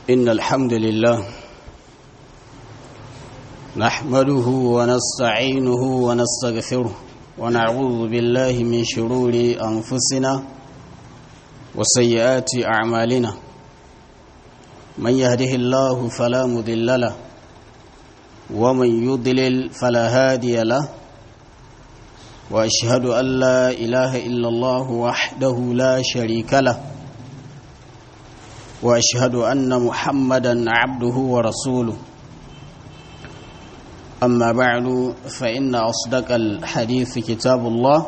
إن الحمد لله نحمده ونستعينه ونستغفره ونعوذ بالله من شرور أنفسنا وسيئات أعمالنا من يهده الله فلا مضل له ومن يضلل فلا هادي له وأشهد أن لا إله إلا الله وحده لا شريك له واشهد ان محمدا عبده ورسوله اما بعد فان اصدق الحديث كتاب الله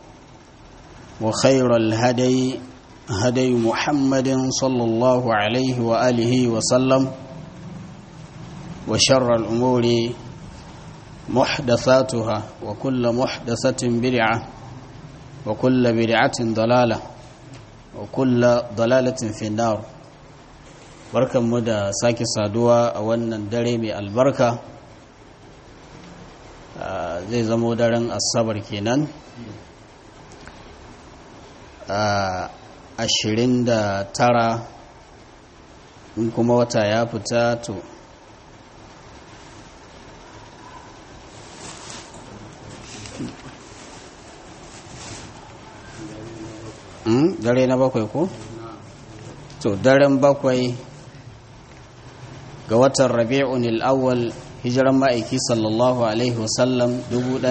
وخير الهدي هدي محمد صلى الله عليه واله وسلم وشر الامور محدثاتها وكل محدثه بدعه وكل بدعه ضلاله وكل ضلاله في النار barkanmu da sake saduwa a wannan dare mai albarka zai zamo daren asabar kenan ashirin da tara in kuma wata ya fita to dare na bakwai ko? to daren bakwai ga watan rabi'un al'awwal hijiran ma'aiki sallallahu alaihi wasallam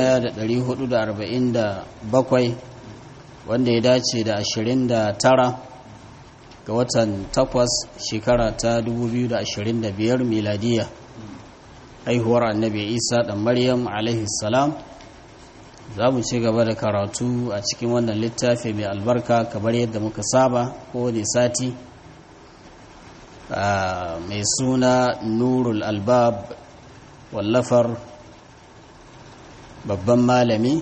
1447 wanda ya dace da 29 ga watan 8 shekara ta 2025 miladiya haihuwar annabi isa dan maryam alaihi salam za mu ci gaba da karatu a cikin wannan littafi mai albarka kamar yadda muka saba kowane sati mai suna nurul albab wallafar babban malami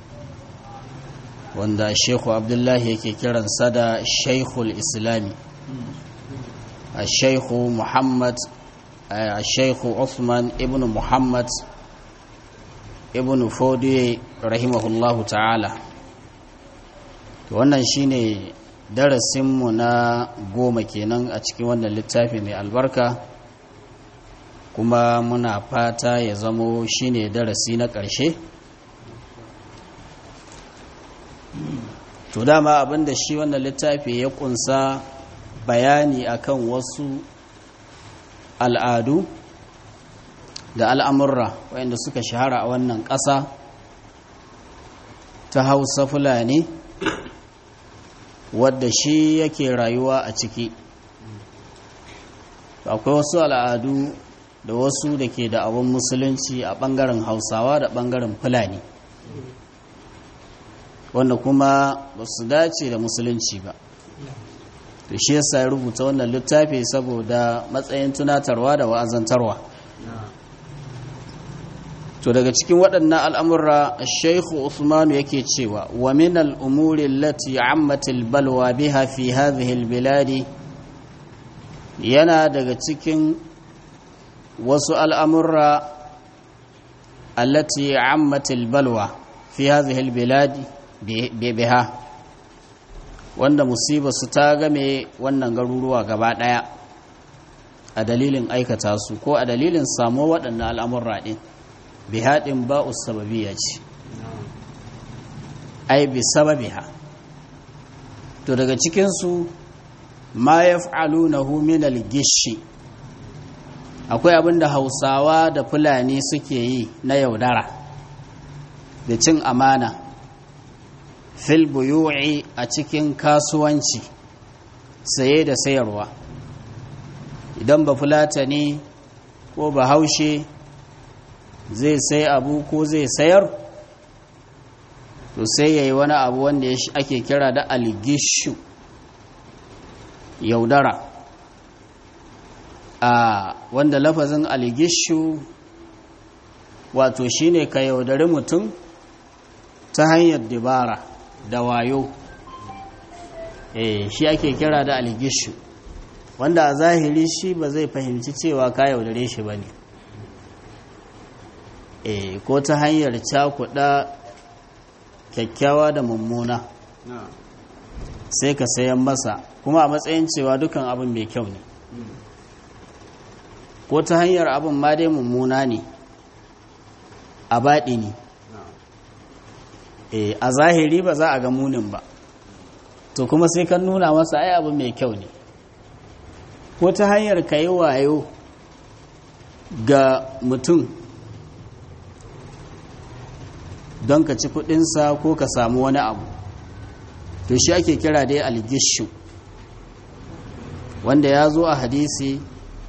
wanda shekhu abdullahi yake kiransa da shaikhul islami a shaikhu muhammad a shaikhu Uthman ibn muhammad ibn fodiye rahimahullahu ta'ala wannan shine darasinmu na goma kenan a cikin wannan littafi mai albarka kuma muna fata ya zamo shine darasi na ƙarshe to dama abinda shi wannan littafi ya kunsa bayani akan wasu al'adu da al'amurra wayanda suka shahara a wannan ƙasa ta hausa fulani wadda shi yake rayuwa a ciki akwai wasu al'adu da wasu da ke da abin musulunci a ɓangaren hausawa da ɓangaren fulani wanda kuma ba su dace da musulunci ba da shi yasa ya rubuta wannan littafi saboda matsayin tunatarwa da wa'azantarwa to daga cikin waɗannan al'amurra shaikhu usmanu yake cewa wa min al'umuri lati ammatil balwa biha fi hadhihi biladi yana daga cikin wasu al'amurra allati ammatil balwa fi hadhihi biladi biha wanda musiba su ta game wannan garuruwa gaba ɗaya a dalilin aikata su ko a dalilin samo waɗannan al'amurra ɗin bi haɗin ba'u sababiya ce ai bi sababiha to daga cikinsu ma ya na minal gishi akwai abin da hausawa da fulani suke yi na yaudara da cin amana fil buyu'i a cikin kasuwanci saye da sayarwa idan ba fulata ne ko ba haushe zai sai abu ko zai sayar to sai ya yi wani abu wanda ake kira da algishu yaudara a wanda lafazin algishu wato shine ka yaudari mutum ta hanyar dibara da wayo eh shi ake kira da algishu wanda a zahiri shi ba zai fahimci cewa ka yaudare shi ba ne e ko ta hanyar cakuɗa kyakkyawa da mummuna sai ka sayan masa kuma a matsayin cewa dukan abin mai kyau ne ko ta hanyar abin ma dai mummuna ne a baɗi ne a zahiri ba za a ga munin ba to kuma sai kan nuna masa ai abu mai kyau ne ko ta hanyar ka yi wayo ga mutum don ka ci kudinsa ko ka samu wani abu to shi ake kira dai algishu wanda ya zo a hadisi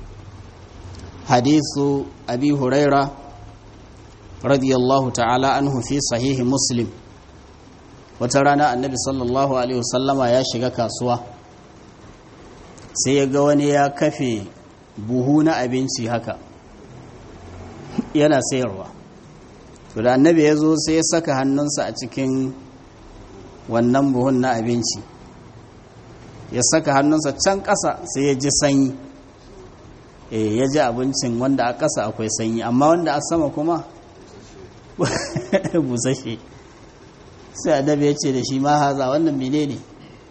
hadisu abi huraira radiyallahu ta'ala anhu fi sahihi muslim wata rana annabi sallallahu alaihi wasallama ya shiga kasuwa sai ya ga wani ya kafe buhu na abinci haka yana sayarwa to da annabi ya zo sai ya saka hannunsa a cikin wannan buhun na abinci ya saka hannunsa can ƙasa sai ya ji sanyi e ya ji abincin wanda a ƙasa akwai sanyi amma wanda a sama kuma busashe sai annabi ya ce da shi ma haza wannan mene ne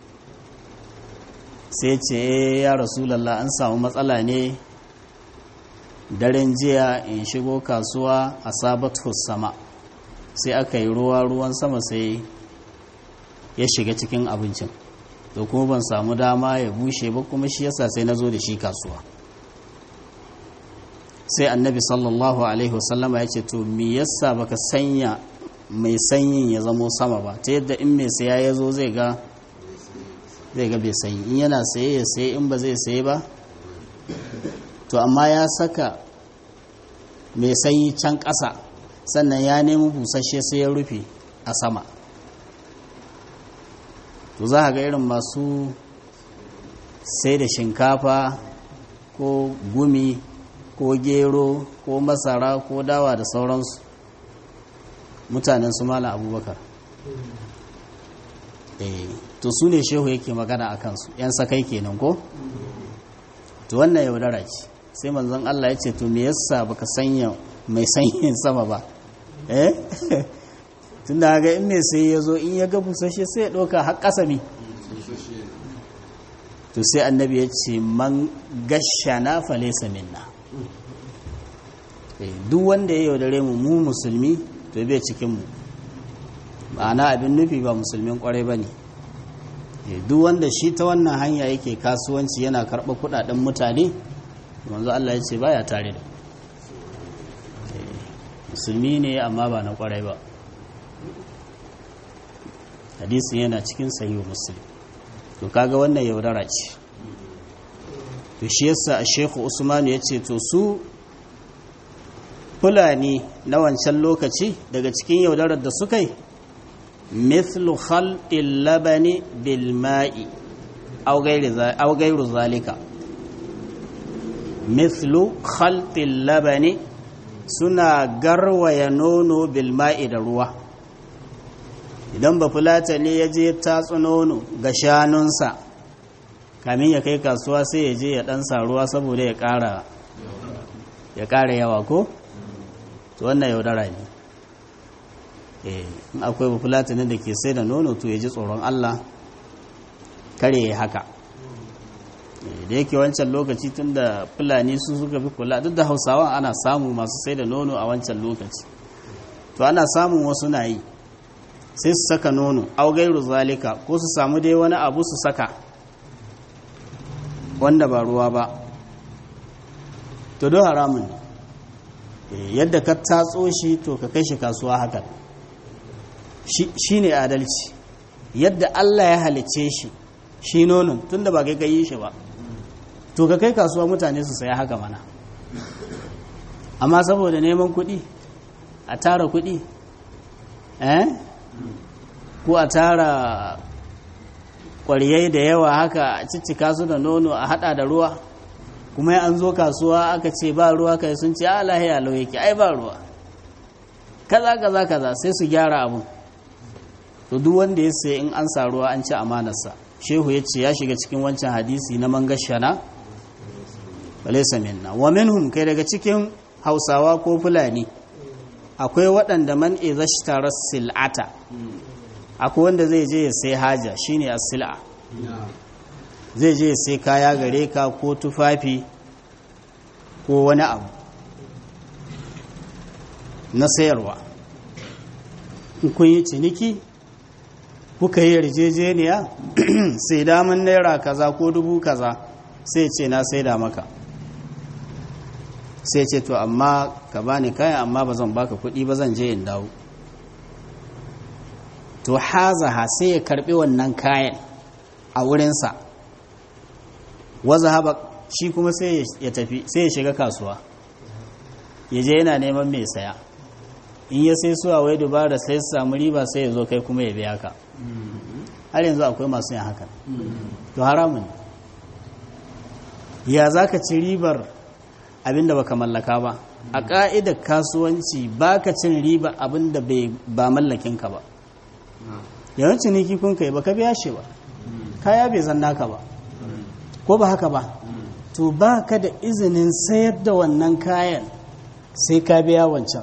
sai ce ya rasulallah an samu matsala ne daren jiya in shigo kasuwa a sabatu sama sai aka yi ruwa ruwan sama sai ya shiga cikin abincin to kuma ban samu dama ya bushe ba kuma shi yasa sai na zo da shi kasuwa sai annabi sallallahu alaihi wasallama ya ce to me yasa baka sanya mai sanyin ya zamo sama ba ta yadda in mai saya ya zo zai ga zai ga bai sanyi in yana saye ya saye in ba zai saye ba to amma ya saka mai sanyi can ƙasa sannan ya nemi busasshe sai ya rufe a sama to za ga irin masu sai da shinkafa ko gumi ko gero ko masara ko dawa da sauransu mutanen su mala abubakar to su ne shehu yake magana a kansu 'yan sakai kenan ko to wannan yaudara ce sai manzon Allah ya ce to me yasa baka sanya mai sanyin sama ba eh tun da ga in mai sai ya zo in ya ga busashe sai ya ɗauka har ƙasami to sai annabi ya ce man gashana falesa minna duk wanda ya yaudare mu mu musulmi to bai cikinmu ma'ana abin nufi ba musulmin kwarai ba ne duk wanda shi ta wannan hanya yake kasuwanci yana karɓa kuɗaɗen mutane manzo Allah ya ce baya tare da musulmi ne amma ba na kwarai ba hadisin yana cikin sahihu muslim to kaga wannan yaudara ce to shi yasa a shekhu usman ya ce to su fulani na wancan lokaci daga cikin yaudarar da suka yi mithlu khalqil labani bil ma'i aw gairu zalika mithlu khalqil labani suna garwaya nono bil ma'i da ruwa idan ba fulata ne ya je tatsu nono ga shanunsa kamin ya kai kasuwa sai ya je ya ɗansa ruwa saboda ya ƙara ya ƙara yawa ko to wannan yaudara ne in akwai ba fulata ne da ke sai da nono to ya ji tsoron Allah kare ya haka da yake wancan lokaci tun da fulani su suka fi kula duk da hausawan ana samu masu sai da nono a wancan lokaci to ana samun wasu na yi sai su saka nono augairu zalika ko su samu dai wani abu su saka wanda ba ruwa ba to don haramun ne yadda ka tatso shi to ka kai shi kasuwa hakan shi ne adalci yadda Allah ya halice shi shi nonon tun da ba kai yi shi ba to ka kai kasuwa mutane su saya haka mana amma saboda neman kuɗi a tara kuɗi eh ko a tara ƙwariyai da yawa haka a ciccika su da nono a hada da ruwa kuma an zo kasuwa aka ce ba ruwa kai sun ce a lahiya lau yake ai ba ruwa kaza kaza kaza sai su gyara abu to duk wanda ya sai in an sa ruwa an ci amanarsa shehu ya ce ya shiga cikin wancan hadisi na mangashana walaysa minna wa minhum kai daga cikin hausawa ko fulani akwai waɗanda man izashtara sil'ata akwai wanda zai je ya sai haja shine as-sil'a zai je ya sai kaya gare ka ko tufafi ko wani abu na sayarwa in kun yi ciniki kuka yi yarjejeniya sai damun naira kaza ko dubu kaza sai ce na sai da maka sai ce to amma ka bani kayan amma ba zan baka kuɗi ba zan je in dawo to hazaha sai ya karbi wannan kayan a wurinsa waza haba shi kuma sai ya tafi sai ya shiga kasuwa ya je yana neman mai saya in ya sai suwa wai dubara sai su samu riba sai ya zo kai kuma ya biya ka har yanzu akwai masu yin hakan to haramun ya za ka ci ribar abinda baka mallaka ba a ƙa'idar kasuwanci ba ka cin riba abinda ba mallakinka ba yawan ciniki kun kai baka biya shi ba kaya bai zan naka ba ko ba haka ba to ba ka da izinin sayar da wannan kayan sai ka biya wancan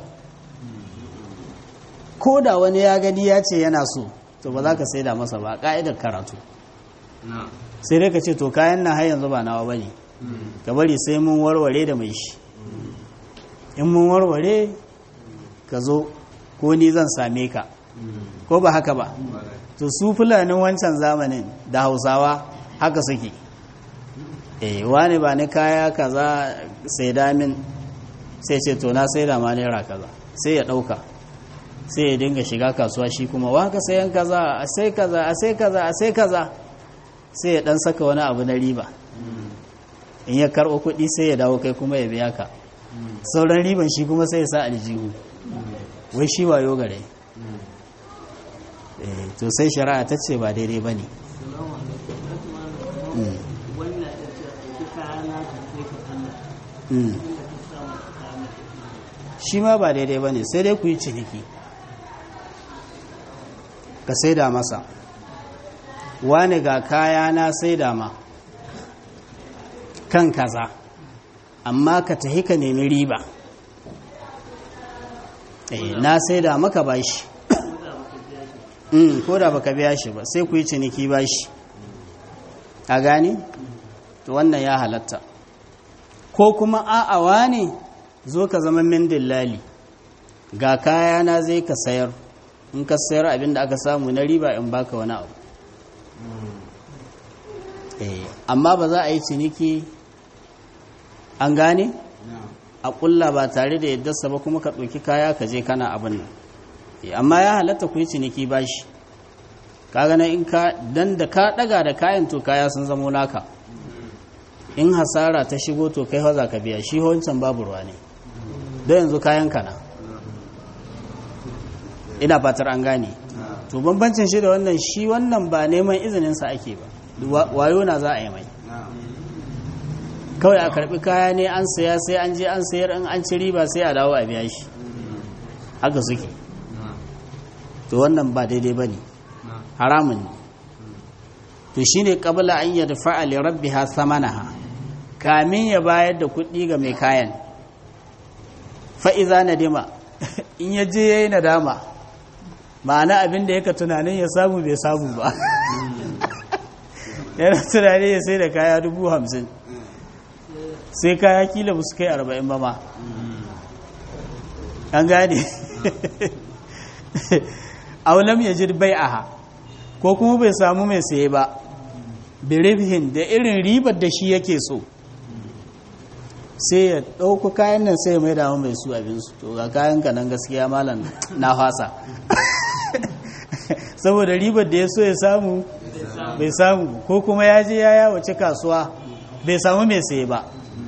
ko da wani ya gani ya ce yana so to ba za ka sai da masa ba ka'idar karatu sai dai ka ce to kayan na har yanzu ba nawa ba ne ka bari sai mun warware da mai shi in mun warware ka zo ko ni zan same ka ko ba haka ba to su fulanin wancan zamanin da hausawa haka suke eh wani ba ni kaya kaza sai damin sai ce to na sai da ma naira kaza sai ya dauka sai ya dinga shiga kasuwa shi kuma wa ka sayan kaza a sai kaza a sai kaza a sai kaza sai ya dan saka wani abu na riba in ya karɓo kuɗi sai ya dawo kai kuma ya biya ka sauran riban shi kuma sai ya sa aljihu wai shi wayo gare to sai shari'a ta ce ba daidai ba ne shi ma ba daidai ba ne sai dai ku yi ciniki ka saida masa wani ga kaya na saida ma kan kaza amma ka tahi ka nemi riba na saida maka bashi ko da baka biya shi ba sai ku yi ciniki bashi a gani to wannan ya halatta ko kuma a'awa ne zo ka zama min dillali ga kayana zai ka sayar in ka sayar abin da aka samu na riba in baka wani abu amma ba za a yi ciniki an gane a kulla ba tare da yadda ba kuma ka ɗauki kaya ka je kana abin nan amma ya halatta ku yi ciniki bashi kaga na in ka dan da ka daga da kayan to kaya sun zamo naka in hasara ta shigo to kai haza ka biya shi wancan babu ruwa ne don yanzu kayan kana ina fatar an gane to bambancin shi da wannan shi wannan ba neman izinin sa ake ba wayo na za a yi mai kawai a karbi kaya ne an saya sai an je an sayar in an ci riba sai a dawo a biya shi haka suke to wannan ba daidai ba ne haramun ne to shi ne ƙabla an yadda fa'ali rabbi ha samanaha kamin ya bayar da kuɗi ga mai kayan fa'iza na dima in ya je ya yi nadama ma'ana abin da yaka tunanin ya samu bai samu ba yana tunanin ya sai da kaya dubu hamsin sai kaya kila ba su kai arba'in ba ma an gane aulam ya ji bai'aha ko kuma bai samu mai saye ba biribhin da irin ribar da shi yake so sai ya ɗauku kayan nan sai mai damu mai su abinsu to ga kayan ka nan gaskiya malam na fasa saboda ribar da ya so ya samu bai samu ko kuma ya je ya yawace kasuwa bai samu mai saye ba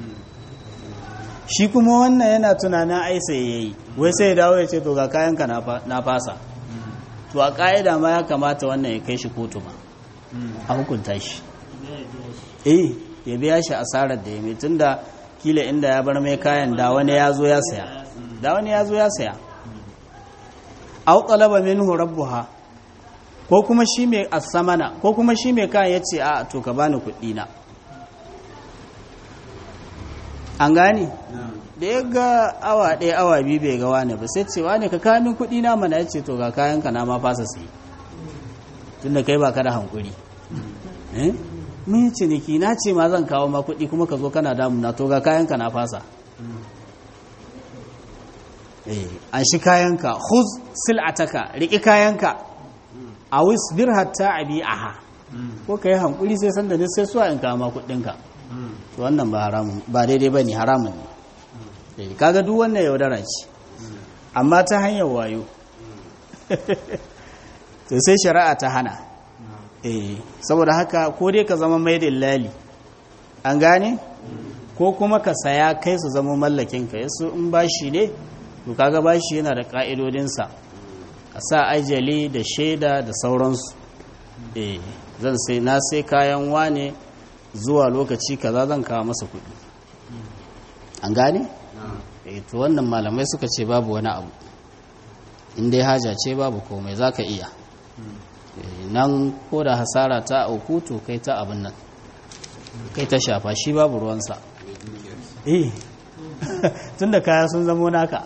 shi kuma wannan yana tunanin ai sai yayi wai sai ya dawo ya ce to ga kayan ka na fasa to a ƙa'ida ma ya kamata wannan ya kai shi kotu ma a hukunta shi eh ya biya shi asarar da ya mai tun da kila inda ya bar mai kayan da wani ya zo ya saya da wani ya zo ya saya au talaba minhu rabbuha ko kuma shi mai asamana ko kuma shi mai kayan ya ce a to ka bani kuɗi na an gane da ya ga awa ɗaya awa biyu bai ga wani ba sai ce wani ka kamin kuɗi na mana ya ce to ga kayan ka na ma fasa sai tun da kai ba ka da hankuri mun yi ciniki na ce ma zan kawo ma kuɗi kuma ka zo kana damuna to ga kayan ka na fasa an shi kayanka huz sil'ataka riƙi kayanka a wisbir hatta abi'aha ko ka yi hankuli sai sanda ne sai suwa in kama kuɗinka to wannan ba haramun ba daidai ba ne haramun ne kaga duk wannan yaudara ce amma ta hanyar wayo to sai shari'a ta hana saboda haka ko dai ka zama mai lali an gane ko kuma ka saya kai su zama mallakinka yasu in bashi ne to kaga bashi yana da ka'idodinsa a sa ajali da shaida da sauransu eh zan sai na sai kayan wane zuwa lokaci kaza zan kawo masa kuɗi an gane eh to wannan malamai suka ce babu wani abu in dai haja ce babu komai zaka iya nan ko da hasara ta auku to kai ta abin nan kai ta shafa shi babu ruwansa eh tunda kaya sun zamo naka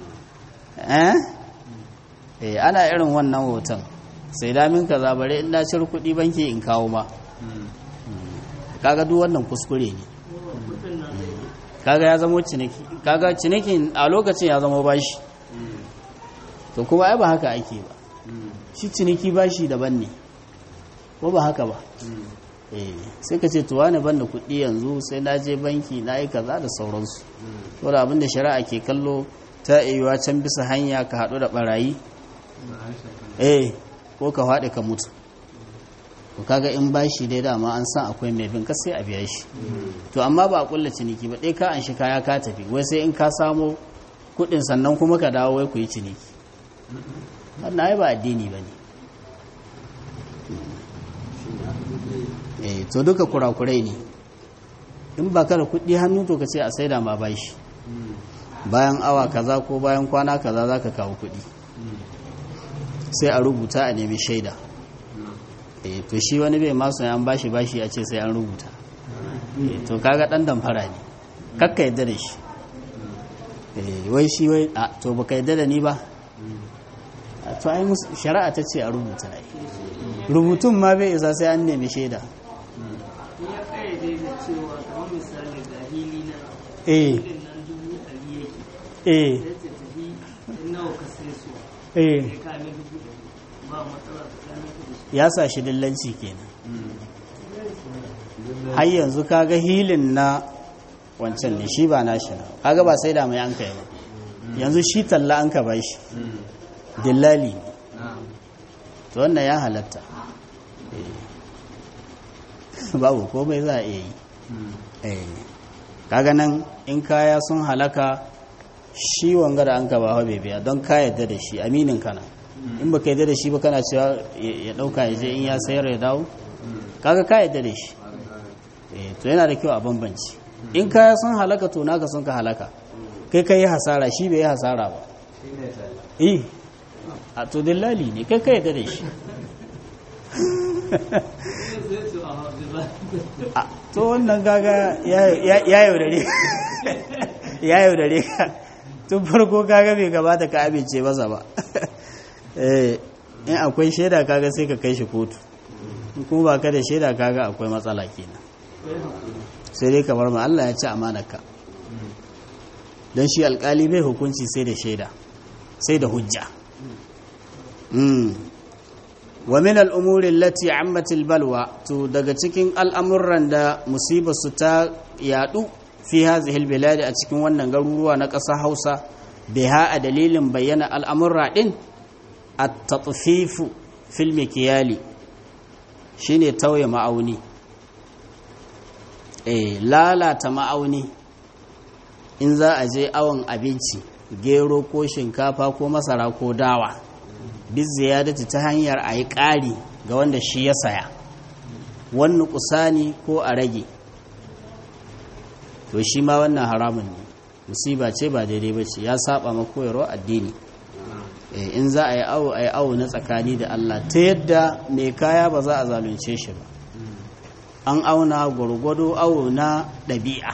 eh ana irin wannan hoton sai damin ka zabare in na cir kuɗi banki in kawo ma kaga duk wannan kuskure ne kaga ya zamo ciniki kaga cinikin a lokacin ya zamo bashi to kuma ai ba haka ake ba shi ciniki bashi daban ne ko ba haka ba eh sai ka ce to wani ban da kuɗi yanzu sai na je banki na yi kaza da sauransu to da abin da shari'a ke kallo ta iya can bisa hanya ka haɗu da ɓarayi eh ko ka faɗi ka mutu to kaga in bashi dai dama an san akwai mai bin ka sai a biya shi to amma ba a kulla ciniki ba ɗaya ka an shi kaya ka tafi wai sai in ka samo kuɗin sannan kuma ka dawo wai ku yi ciniki wannan ai ba addini ba ne eh to duka kurakurai ne in ba ka da kuɗi hannu to ka ce a saida ma bashi bayan awa kaza ko bayan kwana kaza za ka kawo kuɗi sai a rubuta a nemi shaida e to shi wani bai masu an bashi bashi a ce sai an rubuta e to kaga dan damfara ne kakka yadda da shi e wai shi wai a to baka yadda da ni ba to ai shari'a ta ce a rubuta ai rubutun ma bai isa sai an nemi shaida ya kayyade da cewa kamar misali ga hili na eh filin nan dubu ɗari yake eh sai ta tafi in nawa ka sai su eh ya kame dubu ɗari ba matsala tsakanin ku da shi ya sa shi dillanci kenan har yanzu kaga hilin na wancan ne shi ba nashi na kaga ba sai da mai an kai ba yanzu shi talla an ka bashi dillali ne to wannan ya halatta Eh. babu komai za a iya yi Eh. kaga nan in kaya sun halaka shi wanga da an ka ba bai biya don ka yadda da shi aminin kana in baka yadda da shi ba kana cewa ya dauka ya je in ya sayar ya dawo kaga ka yadda da shi eh to yana da kyau a bambanci in kaya sun halaka to naka sun ka halaka kai kai yi hasara shi bai yi hasara ba eh a to dillali ne kai ka yadda da shi sai su a hauzi ba a to wannan gaga ya yaudare ya yaudare ka tun farko kaga bai gabata ka amince masa ba eh in akwai shaida kaga sai ka kai shi kotu in kuma ba ka da shaida kaga akwai matsala kenan sai dai kamar ma Allah ya ci amanarka don shi alkali bai hukunci sai da shaida sai da hujja Mm. wa min al'umuri lati ammatil balwa to daga cikin al'amuran da musibarsu ta yadu fi hazihil biladi a cikin wannan garuruwa na ƙasa hausa biha a dalilin bayyana al'amurra ɗin a taɓufifu filmi kiyali shi ne tauye ma'auni e lalata ma'auni in za a je awon abinci gero ko shinkafa ko masara ko dawa biz ziyadati ta hanyar a yi ƙari ga wanda shi ya saya wani kusani ko a rage to shi ma wannan haramun ne musiba ce ba daidai ba ce ya saba ma koyarwa addini Eh, in za a yi awo a yi awo na tsakani da Allah ta yadda mai kaya ba za a zalunce shi ba an auna gwargwado awo na ɗabi'a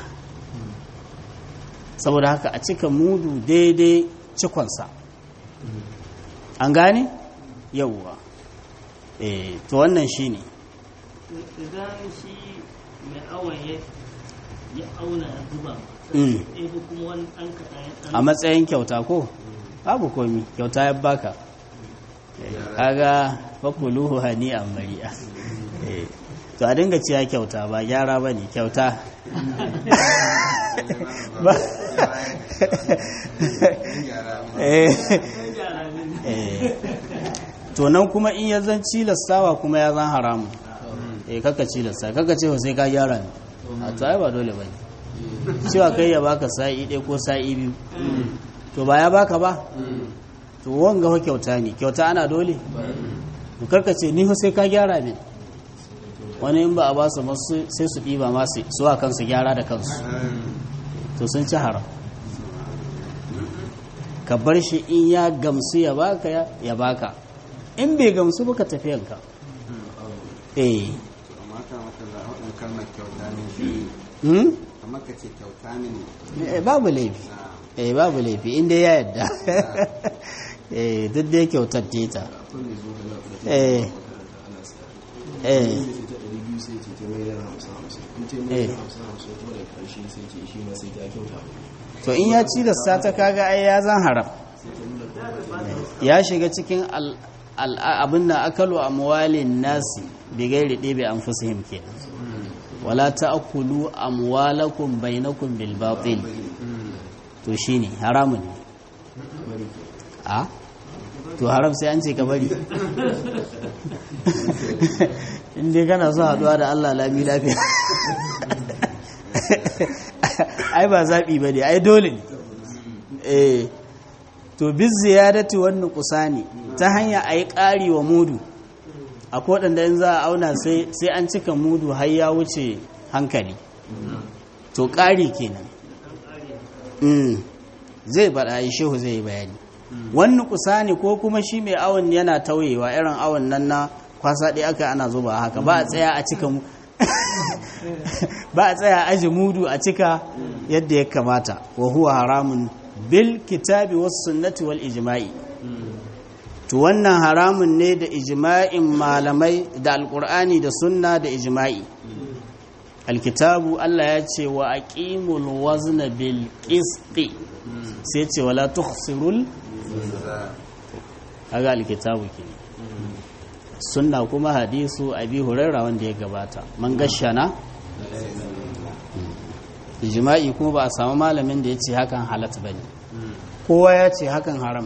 saboda haka a cika mudu daidai cikonsa an gane yauwa eh to wannan shine idan shi mai awon ya ya auna ya zuba Mm. sai ko kuma wani ɗan kaɗan ya ɗan a matsayin kyauta ko babu komi kyauta ya baka Eh, kaga fakuluhu hani a mari'a Eh, to a dinga ciya kyauta ba gyara ba ne kyauta Ba- Eh, gyara ne eh. to nan kuma in ya zan cilastawa kuma ya zan haramu eh kaka cilasta kaka ce sai ka gyara ne a to ai ba dole ba ne cewa kai ya baka sa'i ɗaya ko sa'i biyu to ba ya baka ba to wanga fa kyauta ne kyauta ana dole to karka ce ni fa sai ka gyara min wani in ba a ba su masu sai su ɗiba masu su a kansu gyara da kansu to sun ci haram ka bar shi in ya gamsu ya baka ya- ya baka in bai gamsu ba ka tafiyanka eh amma ka maka da waɗin kalmar kyauta ne shi hmm? kamar ka ce kyauta ne Eh, babu laifi na eh babu laifi inda ya yadda eh duk dai kyautar teta eh eh eh to in ya ci da sata kaga ai ya zan haram ya shiga cikin al al- abin da akalu amwalin nasi bi gairi ɗebe an fusihim kenan wala ta'kulu amwalakum bainakum bil batil to shine haramun ne a to haram sai an ce ka bari inda kana so haduwa da Allah lami lafiya ai ba zaɓi ba ne ai dole ne eh to biz ziyadati wannan kusani ta hanya a yi ƙari wa mudu a waɗanda in za a auna sai sai an cika mudu har ya wuce hankali to ƙari kenan Mm. zai bada yi shehu zai yi bayani wani kusani ko kuma shi mai awon yana tauyewa irin awon nan na kwasa ɗaya aka ana zuba haka ba a tsaya a cika mu ba a tsaya a aji mudu a cika yadda ya kamata wa huwa haramun bil kitabi was sunnati wal ijma'i to wannan haramun ne da ijma'in malamai da alqur'ani da sunna da ijma'i alkitabu Allah ya ce wa aqimul wazna bil qisti sai ce wala tukhsirul kaga alkitabu ke sunna kuma hadisu abi hurairah wanda ya gabata man gashana ijma'i kuma ba a samu malamin da ya ce hakan halat bane kowa ya ce hakan haram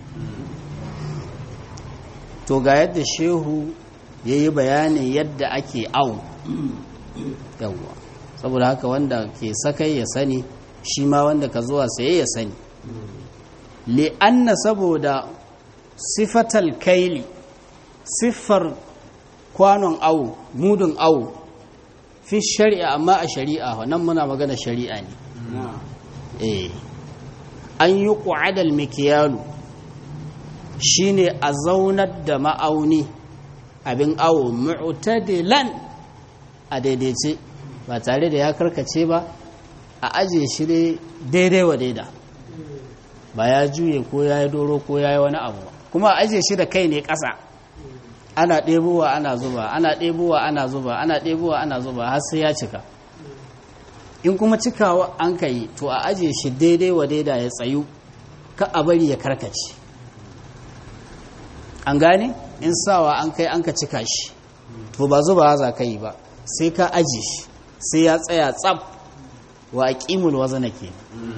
to ga yadda shehu ya yi bayanin yadda ake au yawwa saboda haka wanda ke sakai ya sani shi ma wanda ka zuwa saye ya sani li'anna saboda sifatal kaili siffar kwanon awu mudun awu fi shari'a amma a shari'a nan muna magana shari'a ne na eh an yi ƙwa'adal mikiyalu shine a zaunar da ma'auni abin awo mu'tadilan a daidaice ba tare da ya karkace ba a ajiye shi dai daidai wa daida ba ya juye ko ya yi doro ko ya yi wani abu ba kuma a ajiye shi da kai ne ƙasa ana ɗebowa ana zuba ana ɗebowa ana zuba ana ɗebowa ana zuba har sai ya cika in kuma cikawa an ka yi to a ajiye shi daidai wa daida ya tsayu ka a bari ya karkace an gane in sawa an kai an ka cika shi to ba zuba za ka yi ba sai ka ajiye shi sai ya tsaya tsab wa aqimul wazna ke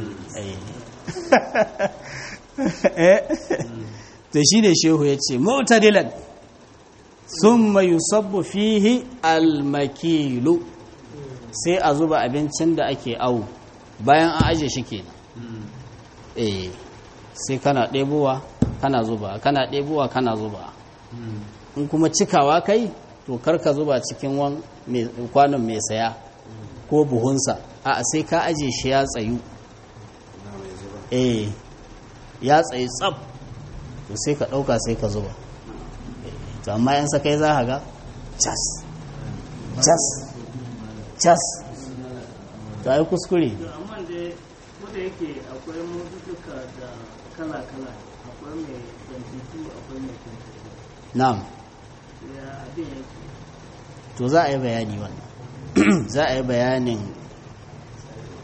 to shi ne shehu ya ce mu'tadilan summa yusabbu fihi almakilu sai a zuba abincin da ake awu bayan an aje shi kenan eh sai kana ɗebowa kana zuba kana ɗebowa kana zuba in kuma cikawa kai to karka zuba cikin wan mai- kwanon mai saya ko buhunsa a sai ka aje shi ya tsayu na mai zuba eh ya tsayi tsab to sai ka ɗauka sai ka zuba to amma yan sakai za ka ga cas cas cas to ai kuskure to amma dai ko da yake akwai mutuka da kala-kala akwai mai 22 akwai mai 22 na'am ya abin yake to za a yi bayani wannan za a yi bayanin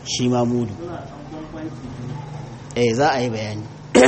shi ma mudu suna ɗan bambanci eh za a yi bayani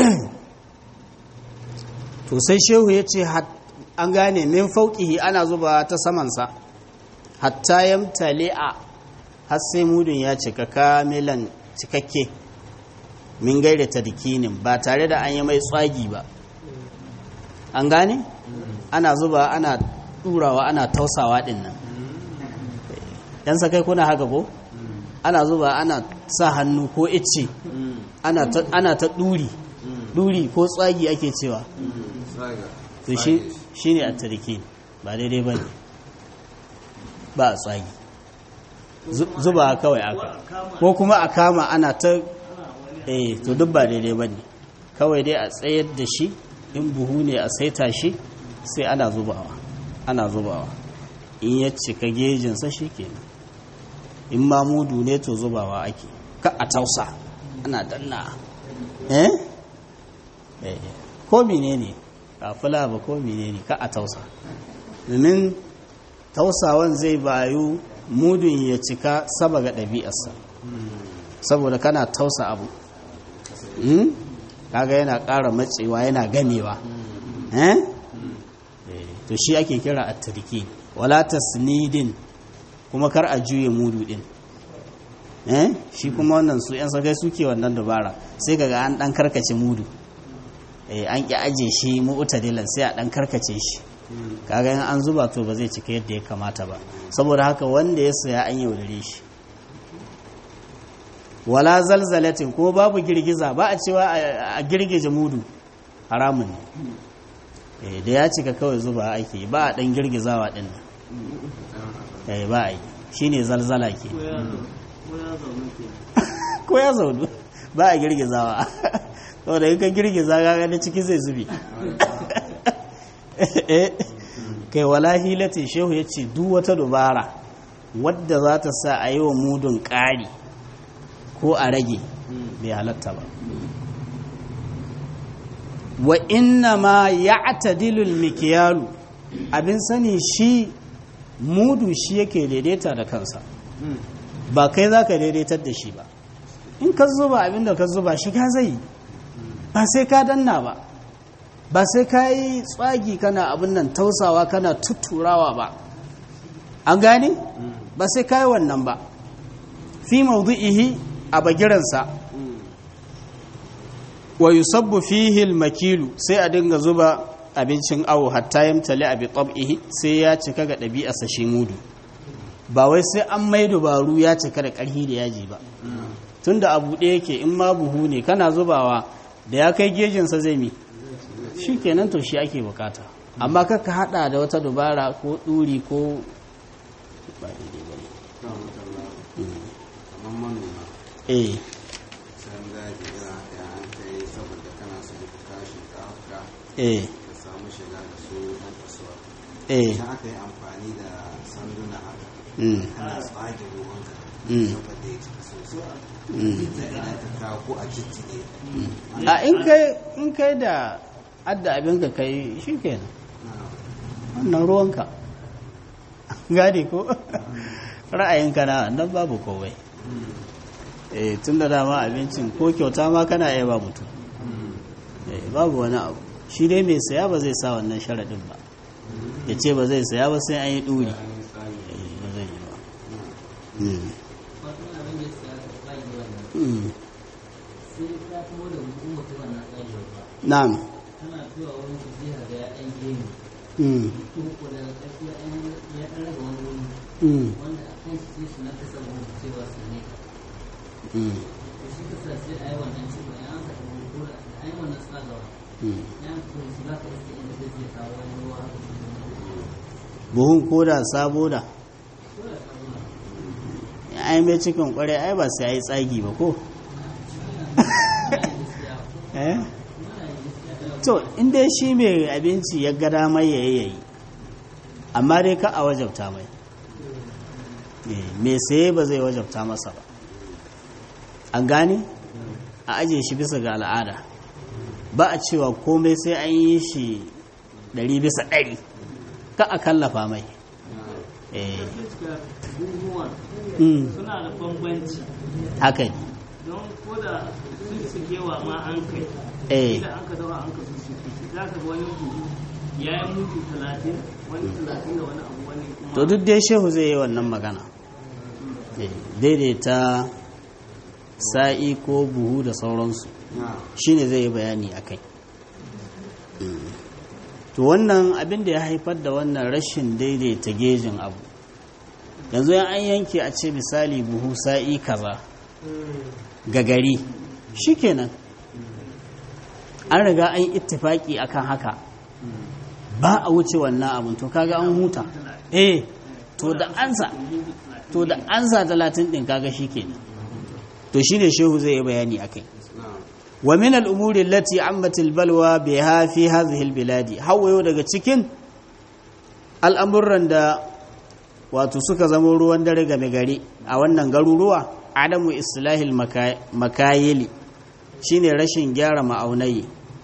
to sai shehu ya ce an gane min fauƙihi ana zuba ta samansa hatta yamtali'a har sai mudun ya cika kamilan cikakke min gaira tadkinin ba tare da an yi mai tsagi ba an gane ana zuba ana ɗurawa ana tausawa ɗin nan yan sakai kuna haka ko ana zuba ana sa hannu ko icce ana ta ana ta ɗuri ɗuri ko tsagi ake cewa Saga. to shi shine at-tadkin ba daidai bane ba a tsagi Zu- zuba kawai aka ko kuma a kama ana ta eh to duk ba daidai bane kawai dai a tsayar da shi in buhu ne a saita shi sai ana zubawa ana zubawa in ya cika gejinsa shi kenan in ma mudu ne to zubawa ake ka a tausa ana danna eh eh ko menene ba fula ba ko menene ka a tausa domin tausawan zai bayu mudun ya cika saba ga ɗabi'arsa saboda kana tausa abu Hmm? kaga yana ƙara matsewa yana gamewa eh Eh, to shi ake kira at-tarki wala tasnidin kuma kar a juye mudu din eh shi kuma wannan su yan sakai suke wannan dabara sai kaga an dan karkace mudu eh an ki aje shi mu'tadilan sai a dan karkace shi kaga in an zuba to ba zai cika yadda ya kamata ba saboda haka wanda ya saya an yaudare shi wala zalzalatin kuma babu girgiza ba a cewa a a girgije mudu haramun ne Eh, da ya cika kawai zuba ake ba a dan girgizawa din nan eh ba a yi shine zalzala ke ko ya zo ko ya zaune ke ko ya zaunu ba a girgizawa saboda in ka girgiza ga na ciki zai zubi Eh, kai wala hilatin shehu ya ce duk wata dubara wadda za ta sa a yi wa mudun ƙari ko a rage bai halatta ba wa inna ma ya atadilul mikiyalu abin sani shi mudu shi yake daidaita da kansa ba kai za ka daidaitar da shi ba in ka zuba abin da ka zuba shi ka zai ba sai ka danna ba ba sai ka yi tsagi kana abin nan tausawa kana tuturawa ba an gane ba sai ka yi wannan ba fi maudu'ihi a bagiransa wa yusabbu fihi al-makilu sai a dinga zuba abincin awo hatta yamtali abi tab'ihi sai ya cika ga ɗabi'arsa shi mudu ba wai sai an mai dubaru ya cika da ƙarfi da yaji ba tunda abu ɗaya yake in ma buhu ne kana zubawa da ya kai gejinsa zai mi shi kenan to shi ake bukata amma kaka hada da wata dubara ko ɗuri ko ba daidai ba ne kamar manoma eh san daji irin haka ya an kai saboda kana so ka kashi ka afka eh ka samu shiga da su ɗan kasuwa eh idan aka yi amfani da sanduna haka mm, kana tsage ruwanka Mm. saboda ya cika sosai mm. da idan ka kawo ko a jijjige a in kai in kai da adda abin ka kai shi kenan wannan ruwanka gadi ko ra'ayinka na nan babu kowai eh tun da dama abincin ko kyauta ma kana iya ba mutum eh babu wani abu shi dai mai saya ba zai sa wannan sharaɗin ba ya ce ba zai saya ba sai an yi ɗuri eh ba zai yi ba Mm. wato abin da ya siya ka tsayi wannan Mm. sai ka kuma da mutum mutum wannan tsayi ba na'am tana zuwa wani su jiha da ya ɗan gemu Mm. kuma ko daga ƙarshe ya ɗan ya ɗan rage wani wuri Mm. wanda a kan shi su na kasa wani cewa su ne Mm. to shi kasa sai a yi wannan ciwo ya an saka wani ko da a yi wannan tsagawa Mm. ya an kuma shi za ka iske inda zai zai kawo wani ruwa haka buhun koda sabo da ko da kawo na ai mai cikin kware ai ba sai ai tsagi ba ko eh to inda shi mai abinci ya ga damar yayi yayi amma dai ka a wajabta mai Eh, mai saye ba zai wajabta masa ba an gane a aje shi bisa ga al'ada ba a cewa komai sai an yi shi ɗari bisa ɗari ka a kallafa mai eh gaskiya buhuwan mm, suna da bambanci haka ne don ko da sun sukewa ma an kai eh da an ka dawa an ka sun suke za ka ga wani buhu ya yi mutu talatin wani talatin da wani abu wani kuma to duk dai shehu zai yi wannan magana Eh, daidaita sa'i ko buhu da sauransu na shine zai yi bayani a kai to wannan abin da ya haifar da wannan rashin daidaita gejin abu yanzu yan an yanke a ce misali buhu sa'i kaza ga gari shikenan an riga an yi ittifaki akan haka ba a wuce wannan abin to kaga an huta eh to da ansa to da ansa talatin din kaga shikenan to shine shehu zai yi bayani akai na ومن الأمور التي عمت البلوى بها في هذه البلاد هو daga cikin al'amuran da wato suka zama ruwan dare game gari a wannan garuruwa adamu islahil makayili shine rashin gyara ma'aunai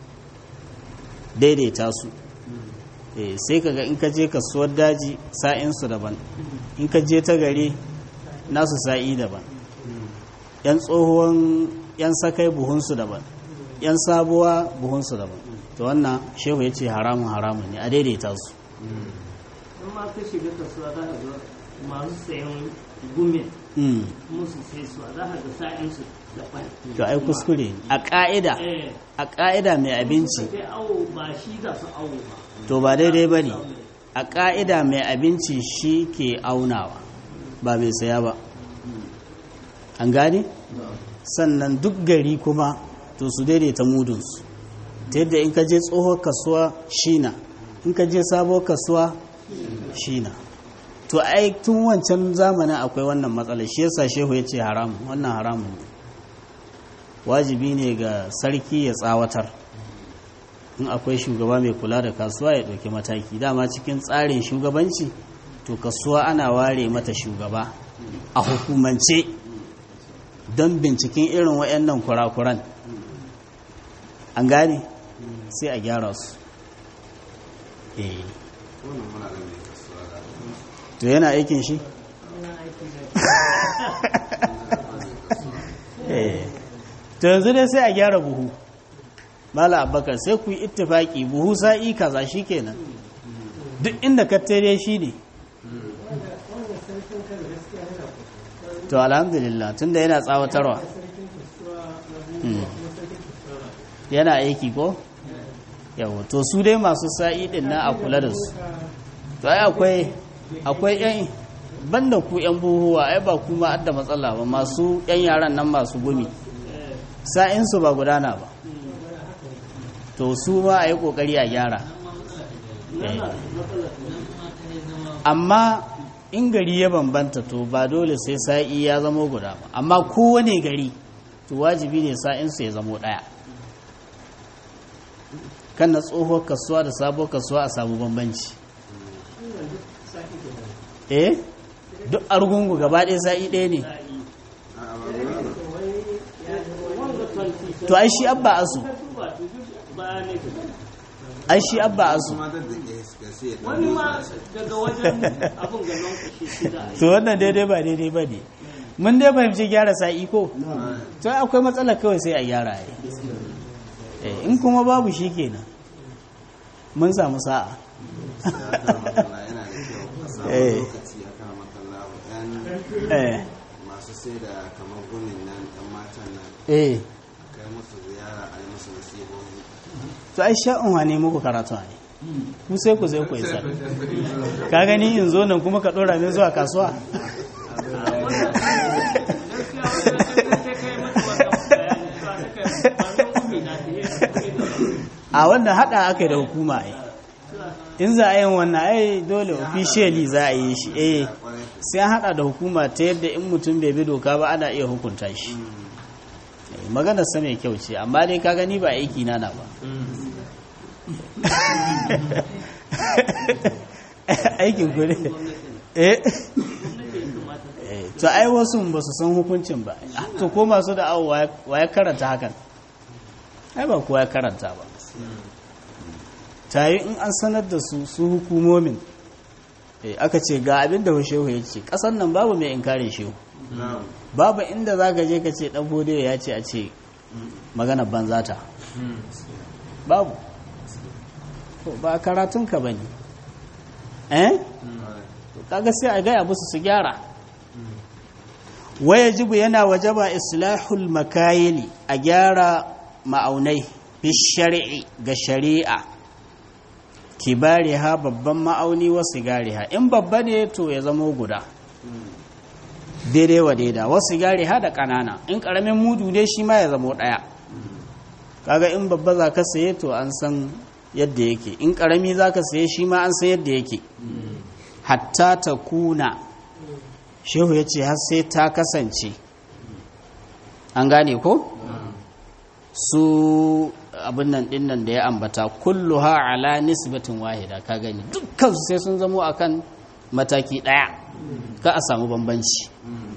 daidaita su Eh, sai kaga in ka je kasuwar daji sa'insu daban in ka je ta gari nasu sa'i daban yan tsohon yan sakai buhunsu daban yan sabuwa buhunsu daban to wannan shehu ya ce haramun haramun ne a daidaita su in ma ka shiga kasuwa za ka ga masu sayan gumin Mm. musu sai su za ka ga sa'insu da ɓan to ai kuskure ne. a ƙa'ida eh a ƙa'ida mai abinci sai awo ba shi za su awo ba to ba daidai ba ne a ƙa'ida mai abinci shi ke aunawa ba mai saya ba an gane sannan duk gari kuma to su daidaita mudunsu ta yadda in ka je tsohon kasuwa shina in ka je sabon kasuwa shina to ai tun wancan zamanin akwai wannan matsalar shi yasa shehu ya ce haramun wannan haramun ne wajibi ne ga sarki ya tsawatar in akwai shugaba mai kula da kasuwa ya ɗauki mataki dama cikin tsarin shugabanci to kasuwa ana ware mata shugaba a hukumance don binciken irin waɗannan kurakuran an gane sai a gyara su eh wannan muna da mai kasuwa da to yana aikin shi eh to yanzu dai sai a gyara buhu mala abakar sai ku yi ittifaki buhu sa'i kaza shikenan duk inda ka tare shi ne to alhamdulillah tunda yana tsawatarwa Mm. yana aiki ko yawa to su dai masu sa'i din na a kula da su to ai akwai akwai yan banda ku yan buhuwa ai ba kuma adda matsala ba masu yan yaran nan masu gumi sa'insu ba gudana ba to su ma a yi kokari a gyara Eh. amma in gari ya bambanta to ba dole sai sa'i ya zamo guda ba amma kowane gari to wajibi ne sa'insu ya zamo ɗaya kan na tsohuwar kasuwa da sabuwar kasuwa a samu bambanci eh duk argungu gaba ɗaya sa'i ɗaya ne a a ba guda ba to ai shi abba asu ba ne ka ai shi abba asu kuma da da ke suka sai ya wani ɗan ma motsa shi daga wajen abin ga nan kashe shi da to wannan daidai ba daidai ba ne mun dai fahimci gyara sa'i ko to ai akwai matsala kawai sai a gyara ai Eh, in kuma babu shi kenan mun samu sa'a makalla yana da kyau a samu Eh. lokaci a kan makalla yan eh masu sai da kamar gumin nan ɗan matan nan eh kai musu ziyara a yi musu nasihohi to ai sha'un wane muku karatu ne ku sai ku sai ku isa ka gani in zo nan kuma ka dora min zuwa kasuwa gaskiya wanda sai kai mata wannan bayani ba ta kai ba nan umi na ta yi a wannan hada aka yi da hukuma ai in za a yin wannan ai dole officially za a yi shi eh kwarai sai an hada da hukuma ta yadda in mutum bai bi doka ba ana iya hukunta shi Eh, maganar sa mai kyau ce amma dai ka gani ba aiki na na ba aikin ku ne eh Eh, to ai wasu ba su san hukuncin ba Ah, to ko masu da awo wa ya karanta hakan ai ba kowa ya karanta ba tayi in an sanar da su su hukumomin Eh, aka ce ga abin da shehu ya ce ƙasan nan babu mai inkarin shehu na'am babu inda za ka je ka ce ɗan fodiyo ya ce a ce magana banzata babu to ba karatunka ba ne eh To kaga sai a gaya musu su gyara waya jibu yana wajaba islahul makayili a gyara ma'aunai fi shari'i ga shari'a kibariha babban ma'auni wa sigariha in babba ne to ya zamo guda daidai wa daida wasu sigariha da ƙanana in ƙaramin mudu ne shi ma ya zamo ɗaya kaga in babba za ka saye to an san yadda yake in ƙarami za ka saye shi ma an san yadda yake hatta ta kuna shehu ya ce har sai ta kasance an gane ko su abin nan din nan da ya ambata kulluha ala nisbatin wahida ka gani dukkan su sai sun zamo akan mataki daya ka a samu bambanci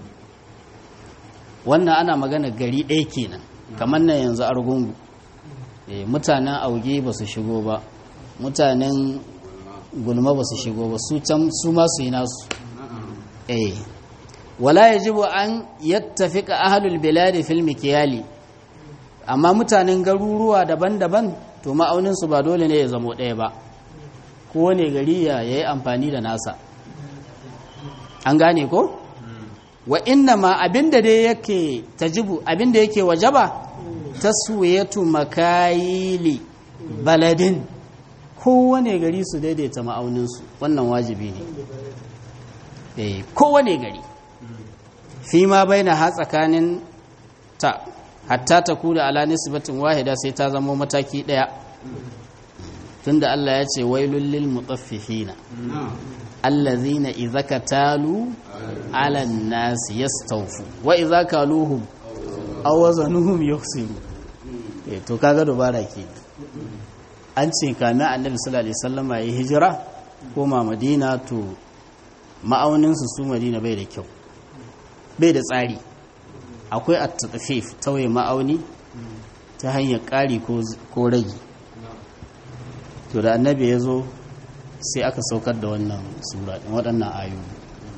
wannan ana magana gari ɗaya kenan kamar nan yanzu argungu Eh, mutanen auge ba su shigo ba mutanen gulma ba su shigo ba su can su ma su yi nasu eh wala yajibu an yattafiqa ahlul biladi fil mikyali amma mutanen garuruwa daban-daban to ma'aunin su ba dole ne ya zamo ɗaya ba kowane gari ya yayi amfani da nasa an gane ko wa inna ma abinda dai yake tajibu abinda yake wajaba taswiyatu makayili baladin kowane gari su daidaita ma'auninsu wannan wajibi ne eh kowane gari fi ma baina ha tsakanin ta hatta ta kula ala nisbatin wahida sai ta zama mataki daya tunda Allah ya ce wailul lil mutaffifina allazina idza katalu ala an-nasi yastawfu wa idza kaluhum aw wazanuhum yukhsiru eh to kaga dubara ke an ce kame annabi sallallahu alaihi wasallama ya hijira koma madina to ma'aunin su su madina bai da kyau bai da tsari akwai at-tafif tauye ma'auni ta hanyar ƙari ko ragi to da annabi ya zo sai aka saukar da wannan sura waɗannan ayoyi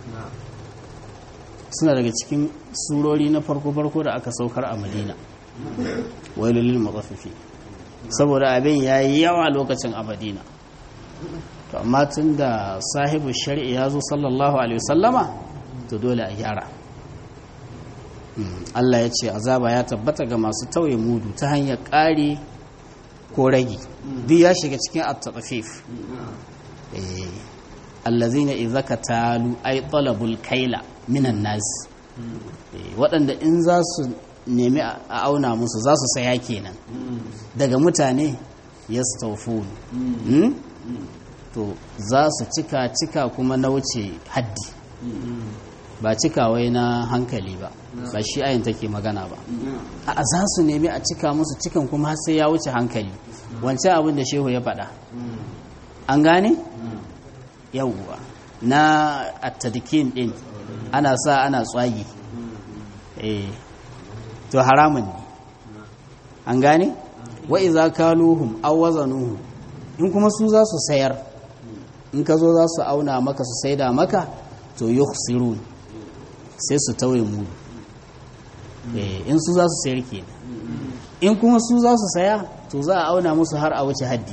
suna daga cikin surori na farko-farko da aka saukar a madina wailulil matsaffifi saboda abin ya yi yawa lokacin a madina to amma tun da sahibu shari'i ya zo sallallahu alaihi wasallama to dole a gyara Allah ya ce azaba ya tabbata ga masu tauye mudu ta hanyar ƙari ko ragi duk ya shiga cikin at-tafif allazina idza katalu ay talabul kaila minan nas waɗanda in za su nemi a auna musu za su saya kenan daga mutane yastawfun to za su cika cika kuma na wuce haddi ba cika wai na hankali ba ba shi ayin take magana ba a za su nemi a cika musu cikan kuma sai ya wuce hankali wancan abin da shehu ya faɗa an gane yauwa na attadikin din ana sa ana tswagi eh to haramun ne an gane wa iza kaluhum aw wazanuhum in kuma su za su sayar in ka zo za su auna maka su saida maka to yukhsirun sai su tauye mu eh in su za su sayar kenan in kuma su za su saya to za a auna musu har a wuce haddi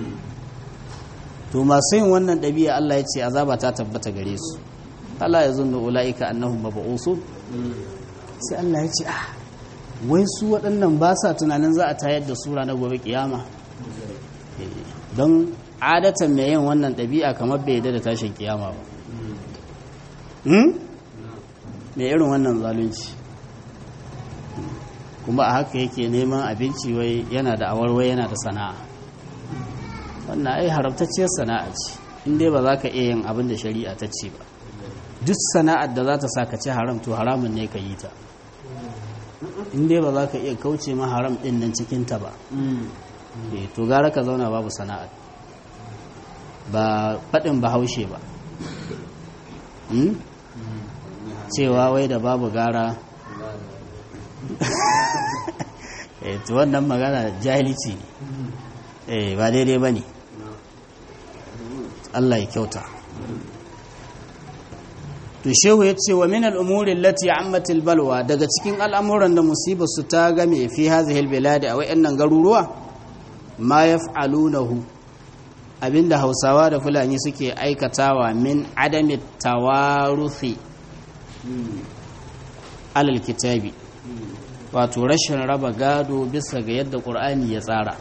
to masu yin wannan ɗabi'a Allah ya ce azaba ta tabbata gare su Allah ya zunnu ula'ika annahum mab'usun sai Allah ya ce ah wai su waɗannan ba sa tunanin za a tayar da sura na gobe kiyama don adatan mai yin wannan ɗabi'a kamar bai yadda da tashin kiyama ba mai irin wannan zalunci kuma a haka yake neman abinci wai yana da awarwai yana da sana'a wannan ai haramtacciyar sana'a ce inda ba za ka iya yin abin da shari'a ta ce ba duk sana'ar da za ta sa ka ci haram to haramun ne ka yi ta inda ba za ka iya kauce ma haram din nan cikinta ba to gara ka zauna babu sana'ar ba faɗin ba haushe ba cewa wai da babu gara to wannan magana jahilci ne ba daidai ba ne Allah ya kyauta to shehu ya ce wa min al'umuri lati ammatil balwa daga cikin al'amuran da musibar su ta game fi hazihil biladi a wayannan garuruwa ma yaf'alunahu abinda hausawa da fulani suke aikatawa min adami tawaruthi alal kitabi wato rashin raba gado bisa ga yadda ƙur'ani ya tsara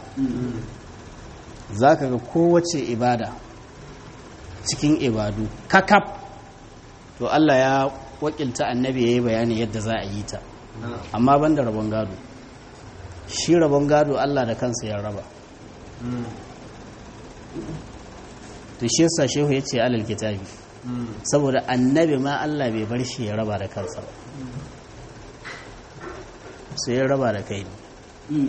za ka ga kowace ibada cikin ibadu kakaf to Allah ya wakilta annabi ya yi bayani yadda za a yi ta amma ban da rabon gado shi rabon gado Allah da kansa ya raba to shi yasa shehu ya ce alal kitabi saboda annabi ma Allah bai bar shi ya raba da kansa ba sai ya raba da kai ne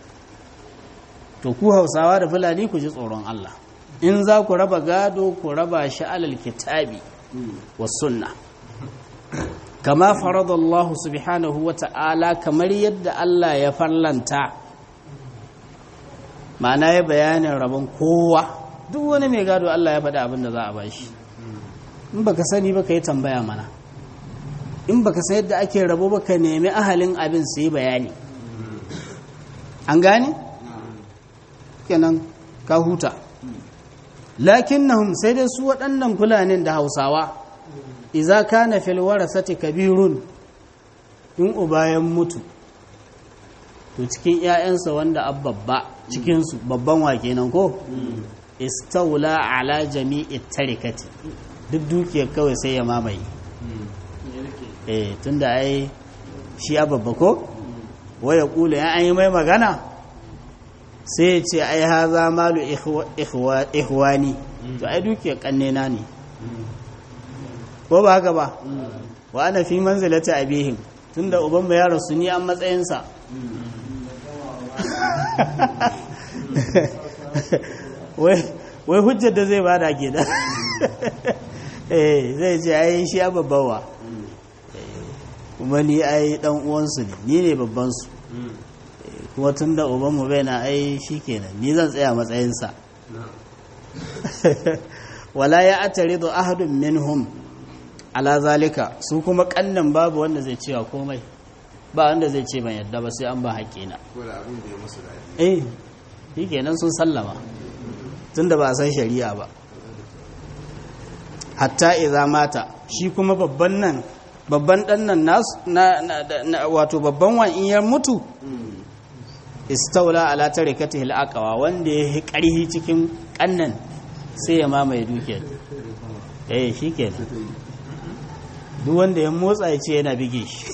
to ku hausawa da fulani ku ji tsoron Allah in za ku raba gado ku raba shi alal kitabi wa sunna kama faradallahu subhanahu wa ta'ala kamar yadda Allah ya farlanta ma'ana ya bayanin rabon kowa duk wani mai gado Allah ya faɗi abin da za a bashi in baka sani baka yi tambaya mana in baka san yadda ake rabo baka nemi ahalin abin su yi bayani an gane kenan ka huta lakinnahum sai dai su waɗannan fulanin da hausawa iza kana fil warasati kabirun in ubayan mutu to cikin ƴaƴansa wanda abbabba cikin su babban wa kenan ko istawla ala jami'i tarikati duk dukiyar kawai sai ya mamaye eh tunda ai shi ababba ko waya kula ya an yi mai magana sai ya ce ai haza malu ikhwani to ai dukiyar kannena ne ko ba haka ba wa ana fi manzilati abihim tunda uban mu ya rasu ni an matsayinsa wai hujjar da zai bada ke da eh zai ce ai shi ya babbawa kuma ni ai dan uwansu ne ni ne babban su kuma tun da ubanmu bai na ai shi kenan ni zan tsaya matsayinsa wala ya atari da ahadun minhum ala zalika su kuma kannan babu wanda zai cewa komai ba wanda zai ce ban yadda ba sai an ba haƙƙina ko da abin da ya musu daɗi eh shi kenan sun sallama tun da ba a san shari'a ba hatta idza mata shi kuma babban nan babban dan nan nasu na wato babban wan in ya mutu istaula ala tarikatihi al-aqwa wanda ya yi karhi cikin kannan sai ya mamaye dukiyar eh shikenan duk wanda ya motsa ya ce yana bige shi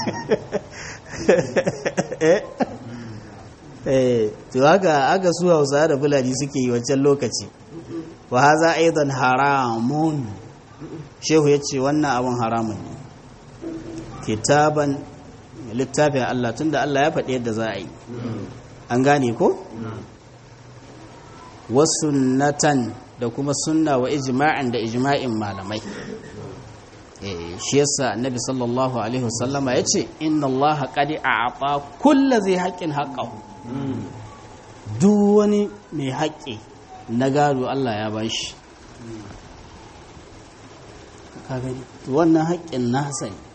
eh to haka aka su Hausa da Fulani suke yi wancan lokaci wa haza aidan haramun shehu yace wannan abun haramun ne kitaban littafin Allah tunda Allah ya faɗi yadda za a yi an gane ko wasunnatan da kuma sunna wa ijma'an da ijma'in malamai shi yasa annabi sallallahu alaihi wasallama yace inna Allah qad a'ata kulli zai haqqin haqqahu duk wani mai haƙƙi na gado Allah ya bashi ka gani wannan haƙƙin nasa ne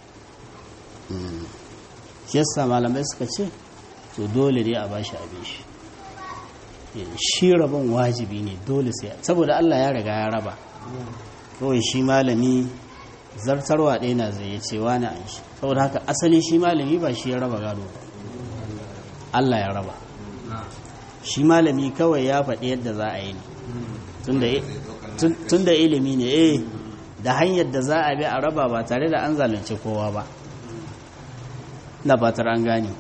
shi yasa malamai suka ce to dole ne a bashi abin shi shi rabon wajibi ne dole sai saboda Allah ya riga ya raba kawai shi malami zartarwa ɗaya na zai ce wani an shi saboda haka asali shi malami ba shi ya raba gado ba Allah ya raba shi malami kawai ya faɗi yadda za a yi ne tun da ilimi ne eh da hanyar da za a bi a raba ba tare da an zalunci kowa ba na fatar an gane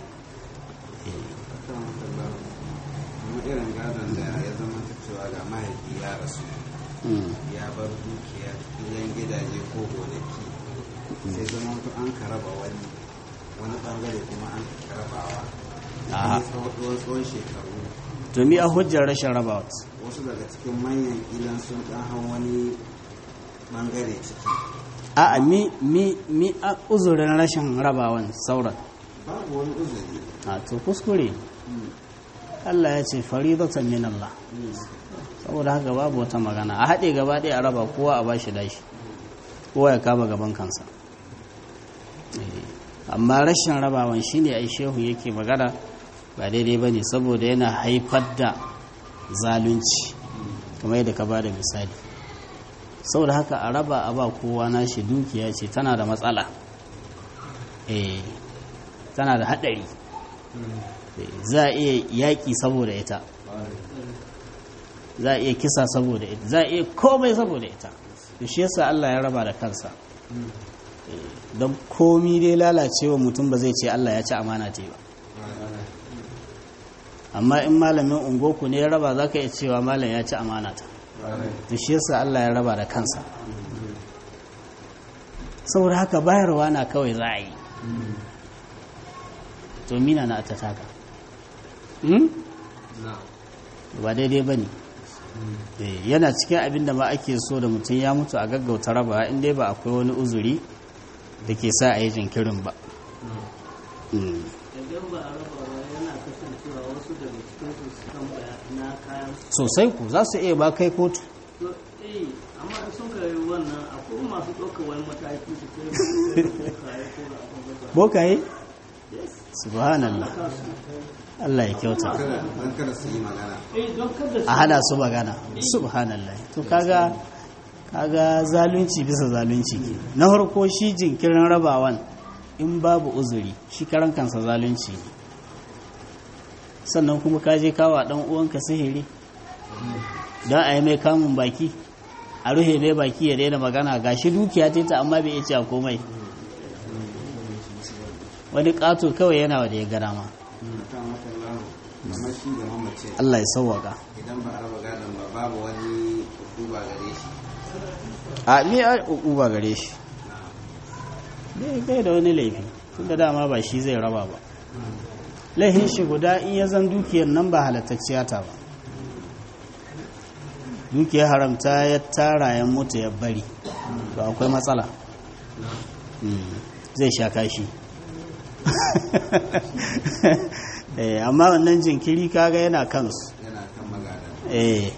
kuma irin gadon da ya zama ta cewa ga mahaifi ya rasu ya bar dukiya filin gidaje ko gonaki sai zama to an karaba wani wani bangare kuma an karabawa Aha. a tsawon tsawon shekaru to mi a hujjar rashin rabawa wasu daga cikin manyan ilan sun dan hau wani bangare ciki a mi mi mi a uzurin rashin rabawan sauran babu wani uzuri a to kuskure Allah ya ce faridatan min Allah saboda haka babu wata magana a haɗe gaba ɗaya a raba kowa a bashi dashi kowa ya kama gaban kansa Eh, amma rashin rabawan shine ai shehu yake magana ba daidai ba ne saboda yana haifar da zalunci kamar yadda ka ba da misali saboda haka a raba a ba kowa nashi dukiya ce tana da matsala eh tana da haɗari Eh, za a iya yaƙi saboda ita za a iya kisa saboda ita za a iya komai saboda ita to shi yasa Allah ya raba da kansa Eh, don komi dai lalacewa mutum ba zai ce Allah ya ci amana ce ba amma in malamin ungoku ne ya raba za ka iya cewa malam ya ci amana ta to shi yasa Allah ya raba da kansa saboda haka bayarwa na kawai za a yi to mina na ta taka Hmm? ba daidai ba ne yana cikin abin da ma ake so da mutum ya mutu a gaggauta raba in dai ba akwai wani uzuri da ke sa a yi jinkirin ba Hmm. idan ba a raba ba yana kasancewa wasu daga cikin su su tambaya na kayan su sosai ku za su iya ba kai kotu to eh amma in sun kai wannan akwai masu ɗaukar wani mataki su kai su kai ko da abin da ba bokaye yes subhanallah ka su Allah ya kyauta kada don kada su yi magana eh don kada su a hana su magana subhanallah to kaga kaga zalunci bisa zalunci ke na farko shi jinkirin rabawan in babu uzuri shi karan kansa zalunci ne sannan kuma ka je kawa dan uwanka sihiri don a yi mai kamun baki a ruhe mai baki ya daina magana ga shi dukiya ta ta amma bai iya cewa komai wani ƙato kawai yana wa da ya gana ma kan wata lahu kamar shi da mamace Allah ya sauwaka idan ba a raba gadon ba babu wani duba gare shi a me a uba gare shi bai bai da wani laifi tunda dama ba shi zai raba ba laifin shi guda in ya zan dukiyar nan ba halattacciya ta ba dukiyar haramta ya tara ya mutu ya bari to akwai matsala Mm, zai sha kashi Eh, amma wannan jinkiri kaga yana kansu yana kan magadan eh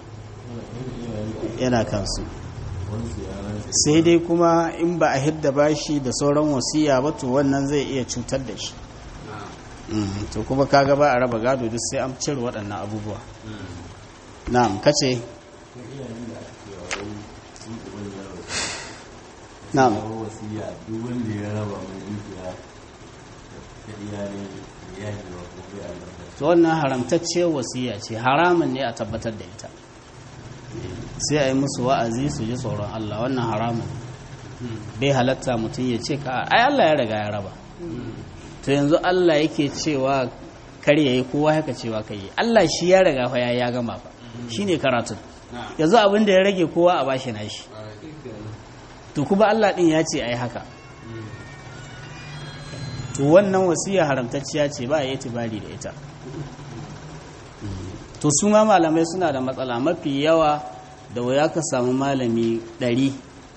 yana kansu sai dai kuma in ba a hidda bashi da sauran wasiya ba to wannan zai iya cutar da shi Mm, to kuma kaga ba a raba gado duk sai an cire waɗannan abubuwa na'am kace na'am wasiya duk wanda ya raba mai dukiya da iyalin ya yi wa gobe a to wannan haramtacciyar wasiya ce haramun ne a tabbatar da ita sai a yi musu wa'azi su ji tsoron Allah wannan haramun bai halatta mutum ya ce ka ai Allah ya riga ya raba to yanzu Allah yake cewa kar yayi kowa haka cewa kai yi Allah shi ya riga fa ya ya gama fa shine karatun yanzu abin da ya rage kowa a bashi nashi to kuma Allah din ya ce ai haka to wannan wasiya haramtacciya ce ba a yi itibari da ita to su ma malamai suna da matsala mafi yawa da waya ka samu malami ɗari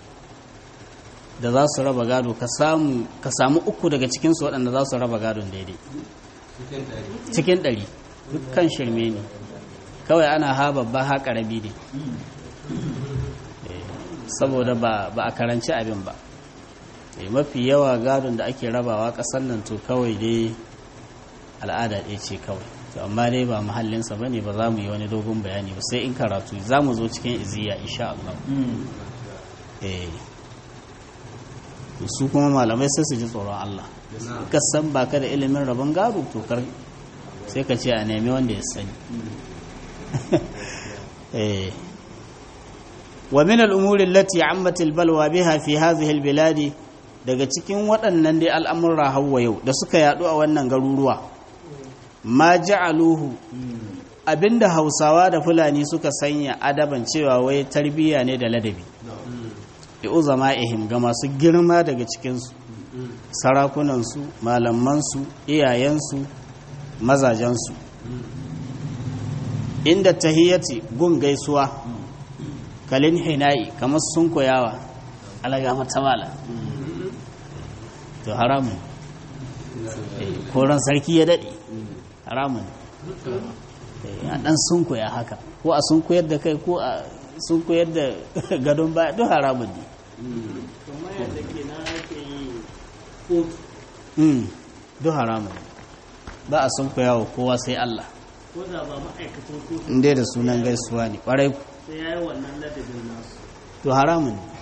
da za su raba gado ka samu ka samu uku daga cikinsu waɗanda za su raba gadon daidai cikin ɗari dukkan shirme ne kawai ana ha babba ha ƙarami ne Eh, saboda ba ba a karanci abin ba Eh, mafi yawa gadon da ake rabawa ƙasar nan to kawai dai al'ada ɗaya ce kawai to amma dai ba mahallinsa ba ne ba za mu yi wani dogon bayani ba sai in karatu za mu zo cikin iziya insha Allah eh to su kuma malamai sai su ji tsoron Allah ka san ba ka da ilimin rabon gado to kar sai ka ce a nemi wanda ya sani eh wa min al-umuri allati ammat al-balwa biha fi hadhihi al-bilad daga cikin waɗannan dai al'amurra hawa yau da suka yadu a wannan garuruwa ma ja'aluhu abinda hausawa da fulani suka sanya adaban cewa wai tarbiyya ne da ladabi bi uzama'ihim ga masu girma daga cikinsu sarakunansu malamansu iyayensu mazajensu inda tahiyyati gun gaisuwa kalin hina'i kamar sun koyawa alaga matamala to haramun Eh, koran sarki ya daɗe haramun Eh, a ɗan sun koya haka ko a sun koyar da kai ko a sun koyar da gadon baya duk haramun ne kamar yadda ke na ake yi kotu mm duk haramun ne. ba a sun wa kowa sai Allah ko da ba ma'aikacin kotu inda da sunan gaisuwa ne ƙwarai ku sai ya yi wannan ladabin nasu to haramun ne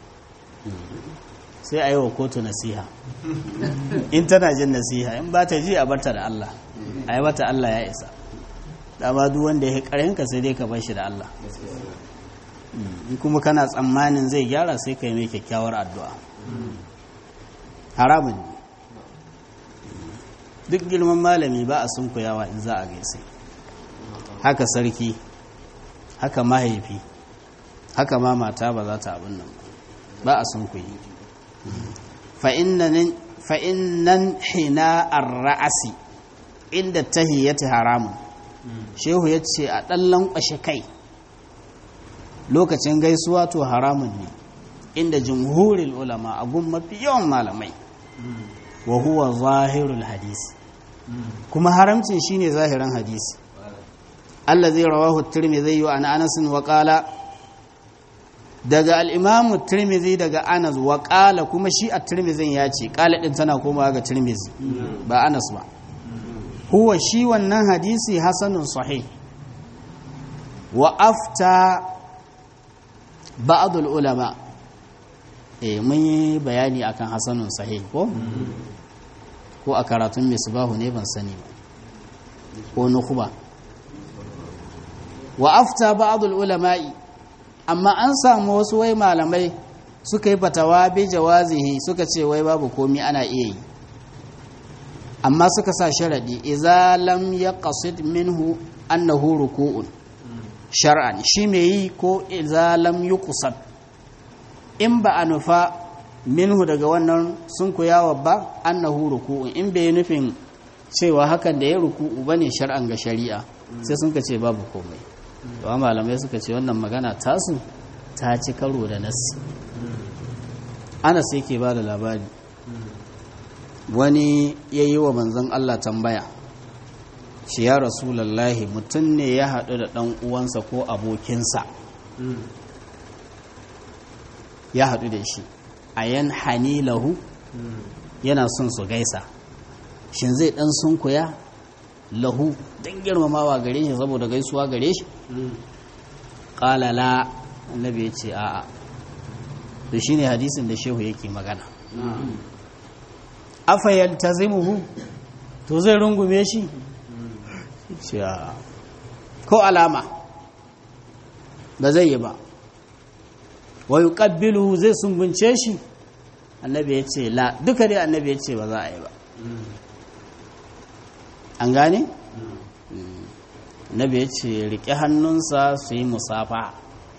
sai a yi wa kotu nasiha in tana jin nasiha in ba ta ji a barta da Allah a yi mata Allah ya isa dama duk wanda ya ka sai dai ka bar shi da Allah Mm, in kuma kana tsammanin zai gyara sai ka yi mai kyakkyawar addu'a haramun ne duk girman malami ba a sunkuyawa in za a gaisa haka sarki haka mahaifi haka ma mata ba za ta abin nan ba ba a sunkuyi fa'innan hina ra'asi inda tahiyyata haramun shehu ya ce a ɗan lankwashe kai lokacin gaisuwa to haramun ne inda jumhurin ulama a gun mafi yawan malamai wa huwa zahirul hadisi kuma haramcin shine zahirin hadisi Allah zai rawahu tirmidhi wa an Anas wa qala daga al-Imam tirmidhi daga Anas wa qala kuma shi at-Tirmidhi ya ce qala din tana komawa ga Tirmidhi ba Anas ba huwa shi wannan hadisi hasanun sahih wa afta ba'd al-ulama eh mun yi bayani akan hasanun sahih ko ko a karatun misbahu ne ban sani ba ko nukhba wa afta ba'dul ulama'i amma an samu wasu wai malamai suka yi fatawa bi jawazihi suka ce wai babu komi ana iya yi amma suka sa sharadi idza lam yaqsid minhu annahu ruku'un shar'an shi me yi ko idza lam yuqsad in ba a nufa minhu daga wannan sun kuyawa ba annahu ruku'un in bai nufin cewa hakan da ya ruku'u bane shar'an ga shari'a sai sun ka ce babu komai to malamai suka ce wannan magana tasu ta ci karo da nassi Anas yake ba da labari wani ya yi wa manzon Allah tambaya shi ya rasulallahi mutum ne ya haɗu da ɗan uwansa ko abokinsa ya haɗu da shi a yan hani lahu yana son su gaisa shin zai ɗan sunkuya lahu don girmamawa gare shi saboda gaisuwa gare shi ƙalala annabi ya ce a'a da shi ne hadisin da shehu yake magana afayal ta zimuhu to zai rungume shi ce a'a ko alama ba zai yi ba wa yuqabbiluhu zai sumbunce shi annabi ya ce la duka dai annabi ya ce ba za a yi ba an gane annabi ya ce riƙe hannunsa su yi musafa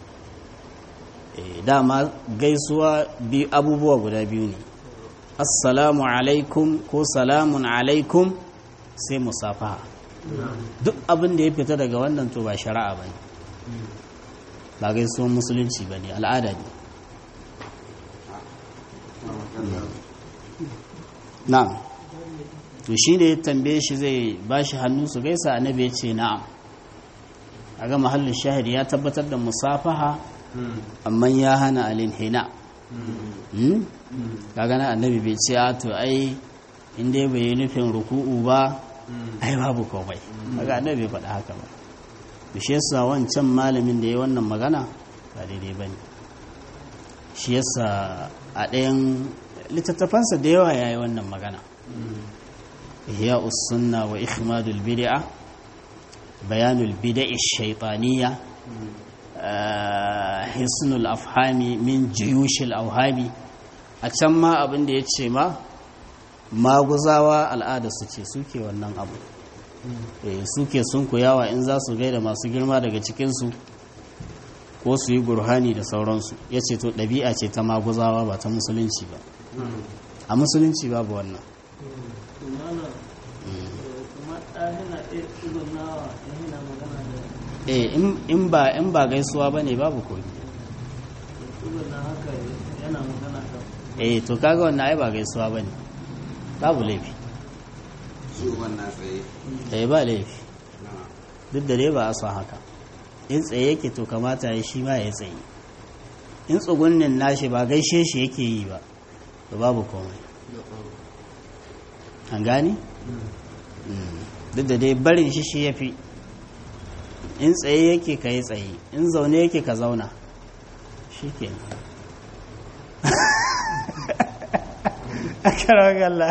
dama gaisuwa biyu abubuwa guda biyu ne assalamu alaikum ko salamun alaikum sai musafa duk abin da ya fita daga wannan to ba shari'a ba ne ba gaisuwan musulunci ba ne al'ada ne na'am to shi ne tambaye shi zai ba shi hannu su gaisa annabi ya ce na'am a ga mahallin shahidi ya tabbatar da musafaha amma ya hana alin hina ka gana annabi bai ce a to ai inda bai yi nufin ruku'u ba ai babu komai kaga annabi bai faɗa haka ba shi yasa wancan malamin da ya wannan magana ba daidai ba ne shi yasa a ɗayan littattafansa da yawa ya yi wannan magana ihya sunna wa ikhmadul bid'a bayanul bid'i shaytaniyya hisnul afhami min juyushil auhami a can ma abin da ya ce ma maguzawa al'ada su ce suke wannan abu suke sun kuyawa in za su gaida masu girma daga cikinsu ko su yi burhani da sauransu ya ce to ɗabi'a ce ta maguzawa ba ta musulunci ba a musulunci babu wannan eh in ba in ba gaisuwa bane babu komi eh to kaga wannan ai ba gaisuwa bane babu laifi shi wannan tsaye eh ba laifi duk da dai ba a son haka in tsaye yake to kamata ya shi ma ya tsaye in tsugunnin nashi ba gaishe shi yake yi ba to babu komai an gani duk da dai barin shi shi ya fi in tsaye yake ka yi tsaye in zaune yake ka zauna shi ke akarawakalla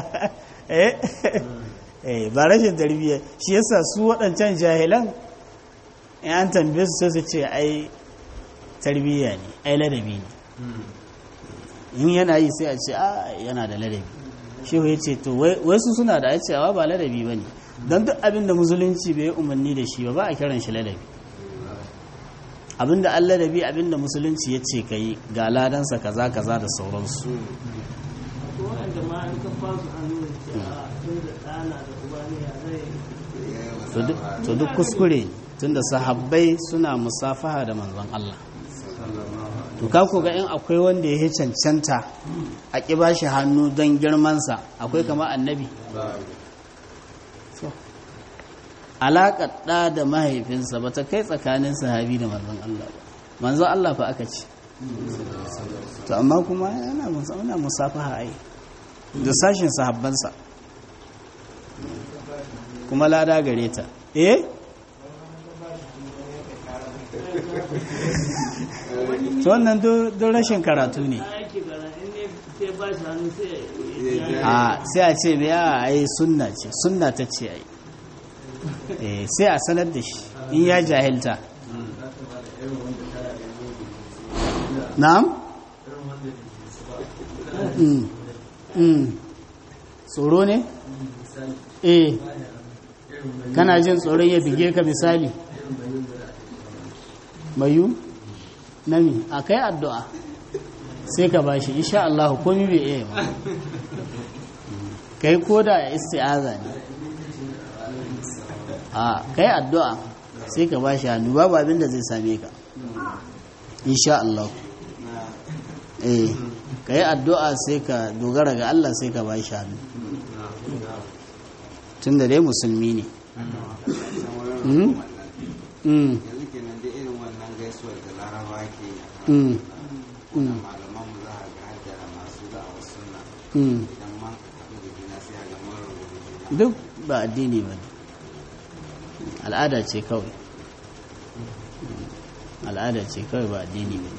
eh ba rashin tarbiyya shi yasa su waɗancan jahilan in an tambaye su sai su ce ai tarbiyya ne ai ladabi ne in yana yi sai a ce a yana da ladabi shehu ya ce to wai su suna da cewa ba ladabi ba ne don duk abin da musulunci bai umarni da shi ba ba a kiran shi ladabi abin da an ladabi abin da musulunci ya ce ka yi ga ladansa kaza kaza da sauransu ko wanda ma an ka fasu hannu da ce a tun da ɗana da uba ne ya zai to duk- to duk kuskure ne, tunda sahabbai suna musafaha da manzon Allah to ka ko ga in akwai wanda ya cancanta a ƙi ba shi hannu don girmansa akwai kama annabi So, alaƙar ɗa da mahaifinsa ba ta kai tsakanin sahabi da manzon Allah ba manzon Allah fa aka ce to amma kuma yana mus- ana musafaha ai da sashin sahabbansa kuma lada gare ta eh to wannan don rashin karatu ne a yake gara in ne sai ba shi hannu sai ya a sai a ce bai a ai sunna ce sunna ta ce ai eh sai a sanar da shi in ya jahilta na'am Mm. Mm. tsoro ne eh kana jin tsoron ya bige ka misali mayu nami a kai addu'a sai ka bashi insha Allah komi bai iya ba kai ko da isti'aza ne a kai addu'a sai ka bashi hannu babu abin da zai same ka insha Allah eh kai addu'a sai ka dogara ga Allah sai ka bashi hannu tunda dai musulmi ne Mm? Mm. yanzu kenan da irin wannan gaisuwar da laraba ke yi a Mm. kan malaman mu za a ga hajjara masu da'awar sunna Mm. idan man haɗu da juna sai a ga mun rubuta juna duk ba addini ba ne al'ada ce kawai al'ada ce kawai ba addini ba ne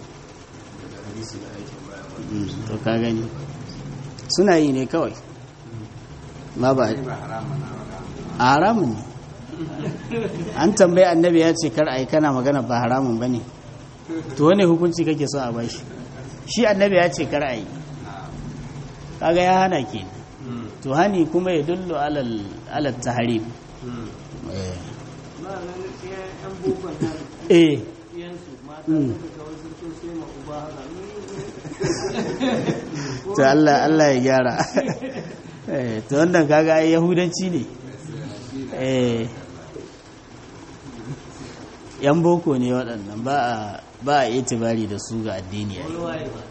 Mm, to ka gani suna yi ne kawai ma ba ba haramun na ba a haramun ne an tambayi annabi ya ce kar a yi kana magana ba haramun ba ne to wane hukunci kake so a bashi shi annabi ya ce kar a yi kaga ya hana ke to hani kuma ya dullo alal alal tahrim eh ba nan ɗayan yan bukon nan eh ɗiyansu mata Mm. suka ga wasu sun sai ma uba haka to Allah Allah ya gyara eh to wannan kaga ai yahudanci ne eh yan boko ne waɗannan ba a ba a itibari da su ga addini ai waye ba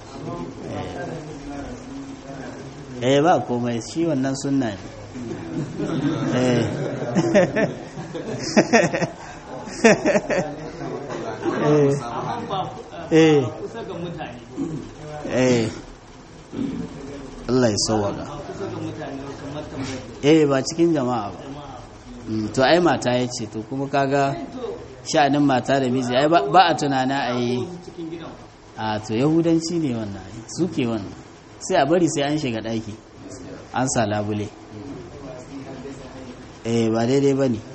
eh ba komai shi wannan sunna ne eh eh amma ba eh kusa ga mutane eh Allah ya sauwaka ba kusa ga mutane ba kamar tambayar eh ba cikin jama'a ba jama'a Mm, to ai mata ya ce to kuma kaga sha'anin mata da miji ai ba ba a tunana a yi wasu cikin gidan a to yahudanci ne wannan ai, suke wannan sai a bari sai an shiga ɗaki an sa labule eh ba daidai ba ne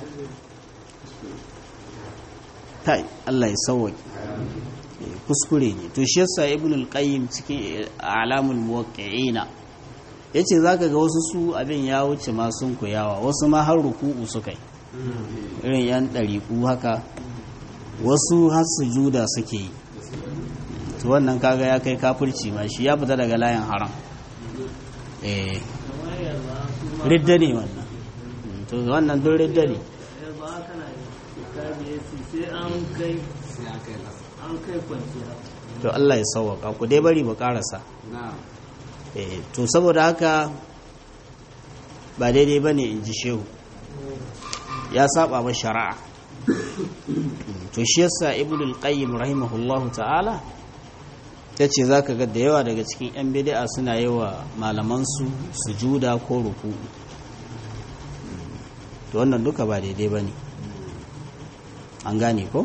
kai Allah ya sauwaƙi Eh, kuskure ne to shi yasa ibn al-qayyim cikin alamul muwaqqi'ina yace zaka ga wasu su abin ya wuce ma sun koyawa wasu ma har ruku'u suka yi irin yan ɗariƙu haka wasu har sujuda suke yi to wannan kaga ya kai kafirci ma shi ya fita daga layin haram eh kamar yarba su ma ridda ne wannan Mm, to wannan don ridda ne yarba kana yi ka biye su sai an kai sai an kai lasa an kai kwanciya to Allah ya sauwaka ku dai bari mu karasa na eh to saboda haka ba daidai bane in ji shehu ya saba ba shari'a Mm, to shi yasa ibnu al-qayyim rahimahullahu ta'ala ta ce za ka ga da yawa daga cikin 'yan bidi'a suna yi wa malamansu sujuda ko ruku to wannan duka ba daidai ba ne an gane ko?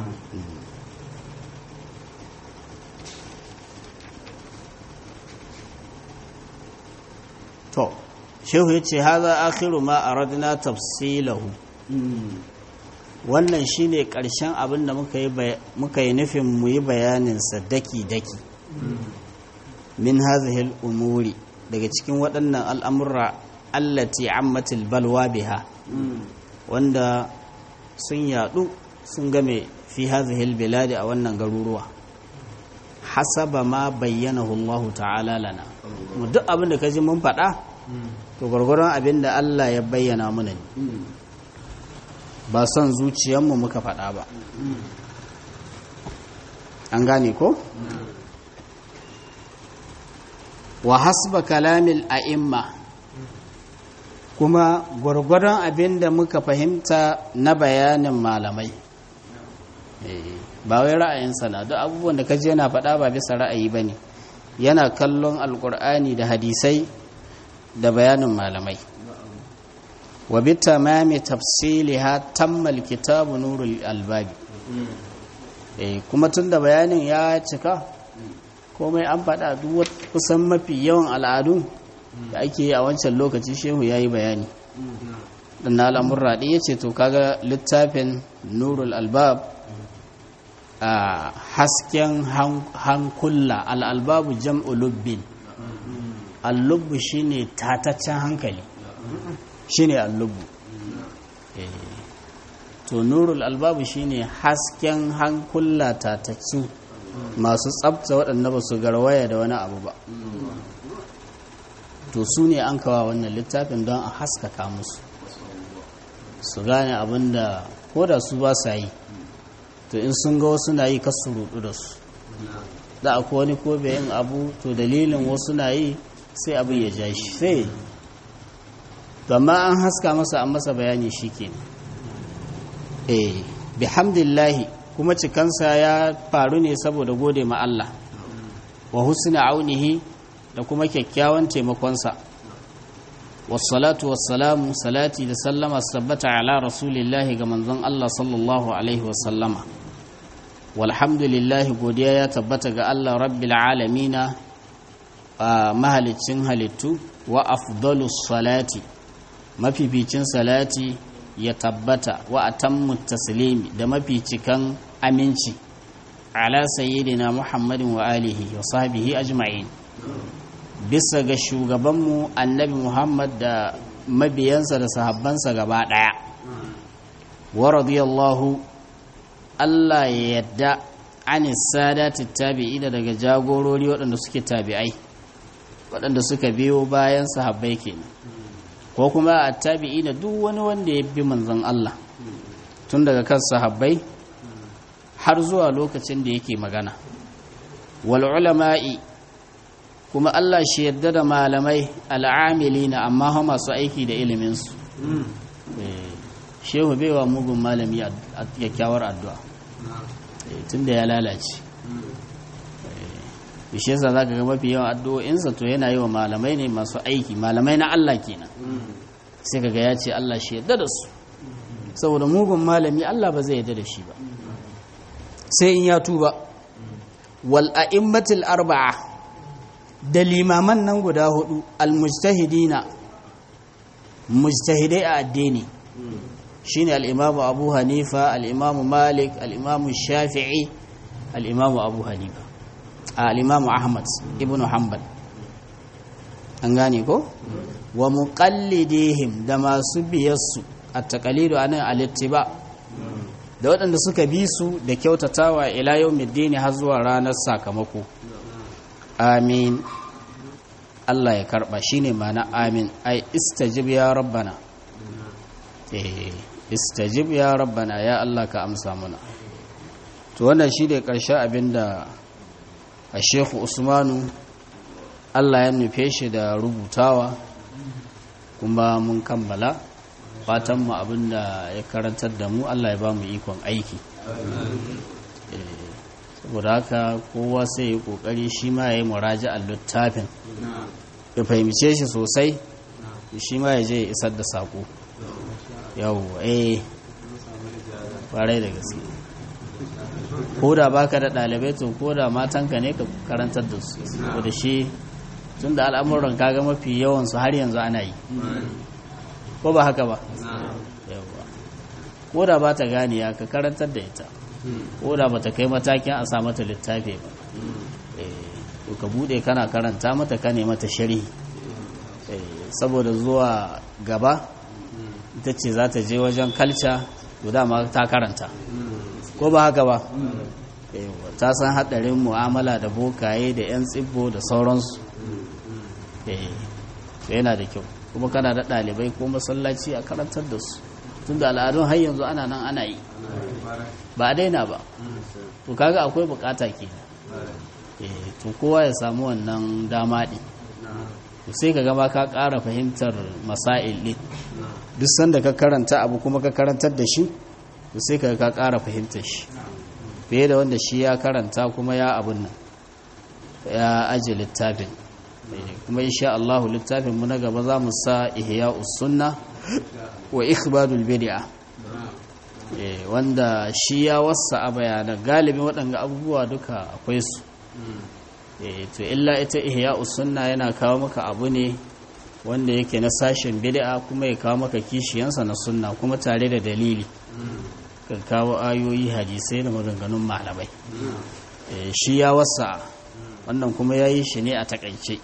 to shehu ya ce haza akhiru ma aradna tafsilahu wannan shine ƙarshen abin da muka yi nufin mu yi bayaninsa daki-daki min hazihil umuri daga cikin waɗannan al'amurra allati ammatil balwa biha wanda sun yadu sun game fi hazihil biladi a wannan garuruwa hasaba ma bayyanahu Allah ta'ala lana mu duk abin da kaji mun faɗa to gwargwaron abin da Allah ya bayyana mana ne ba son zuciyarmu muka faɗa ba an gane ko wa hasba kalamil a'imma kuma gwargwaron abin da muka fahimta na bayanin malamai ba wai ra'ayinsa na duk abubuwan da kaji yana faɗa ba bisa ra'ayi ba ne yana kallon alkur'ani da hadisai da bayanin malamai wa bi tamami tafsiliha tammal kitabu nurul albabi eh kuma tunda bayanin ya cika komai an faɗa duk kusan mafi yawan al'adun da ake yi a wancan lokaci shehu ya yi bayani dan na al'amurra ɗin ya ce to kaga littafin nurul albab a hasken hankula al'albabu jam'u lubbin allubbu shine tataccen hankali shine allubbu to nurul albabu shine hasken hankula tataccu masu tsabta waɗanda ba su garwaya da wani abu ba to su ne an kawa wannan littafin don a haskaka musu su gane abin da ko da su ba sa yi to in sun ga wasu na yi kasu rudu da su da akwai wani ko yin abu to dalilin wasu na yi sai abin ya ja shi sai amma an haska masa an masa bayani shi ke eh bihamdillahi kuma cikansa ya faru ne saboda gode ma Allah wa husna aunihi da kuma kyakkyawan taimakonsa wassalatu wassalamu salati da sallama sabbata ala rasulillahi ga manzon Allah sallallahu alaihi wasallama walhamdulillahi godiya ya tabbata ga Allah rabbil alamina a mahalicin halittu wa afdalus salati mafificin salati ya tabbata wa atammu taslimi da maficikan aminci ala sayyidina muhammadin wa alihi wa sahbihi ajma'in bisa ga shugabanmu annabi muhammad da mabiyansa da sahabbansa gaba daya wa radiyallahu Allah ya yadda an sadati tabi'ina daga jagorori waɗanda suke tabi'ai waɗanda suka biyo bayan sahabbai kenan ko kuma a tabi'ina duk wani wanda ya bi manzon Allah tun daga kan sahabbai har zuwa lokacin da yake magana wal ulama'i kuma Allah shi yadda da malamai al'amilina amma ha masu aiki da iliminsu shehu baiwa mugun malami a kyakkyawar addu'a tun da ya lalace bishe yasa za ka ga mafi yawan addu'o'insa to yana yi wa malamai ne masu aiki malamai na Allah kenan sai ka ga ya ce Allah shi yadda da su saboda mugun malami Allah ba zai yadda da shi ba sai in ya tuba wal a'immatul arba'a da limaman nan guda hudu al-mujtahidina mujtahidai a addini shine al-imamu Abu Hanifa al-imamu Malik al-imamu Shafi'i al-imamu Abu Hanifa al-imamu Ahmad ibn Hanbal an gane ko wa muqallidihim da masu biyarsu at-taqlidu anan al-ittiba da waɗanda suka bi su da kyautatawa ila yawmiddin har zuwa ranar sakamako amin Allah ya karba shine mana amin ai istajib ya rabbana eh istajib ya rabbana ya Allah ka amsa mana to wannan shine karshen abinda a Sheikh Usmanu Allah ya nufe shi da rubutawa kuma mun kammala fatan mu abinda ya karantar da mu Allah ya ba mu ikon aiki saboda haka kowa sai ya kokari shi ma ya yi muraja a littafin ya fahimce shi sosai shi ma ya je ya isar da saƙo yau eh kwarai da gaske ko da baka da ɗalibai to ko da matanka ne ka karantar da su da shi tun da al'amuran kaga mafi yawansu har yanzu ana yi ko ba haka ba yawa ko da ba ta gane ya ka karantar da ita ko da ba ta kai matakin a sa mata littafi ba to ka bude kana karanta mata ka ne mata sharhi saboda zuwa gaba ita ce za ta je wajen kalca to dama ta karanta ko ba haka ba ta san haɗarin mu'amala da bokaye da 'yan tsibbo da sauransu yana da kyau kuma kana da ɗalibai ko masallaci a karantar da su tun da al'adun har yanzu ana nan ana yi ba a daina ba to kaga akwai bukata ke to kowa ya samu wannan dama ɗin sai ka gama ka ƙara fahimtar masail ɗin duk sanda ka karanta abu kuma ka karantar da shi sai ka ka ƙara fahimtar shi fiye da wanda shi ya karanta kuma ya abun nan ya aje littafin kuma insha Allah littafin mu na gaba za mu sa ihya'us sunna wa ikhbadul bid'a wanda shi ya wasa a bayanan galibin waɗanda abubuwa duka akwai su to illa ita ihya'us sunna yana kawo maka abu ne wanda yake na sashen bid'a kuma ya kawo maka kishiyansa na sunna kuma tare da dalili kan kawo ayoyi hadisai da maganganun malamai shi ya wasa wannan kuma ya yi shi ne a takaice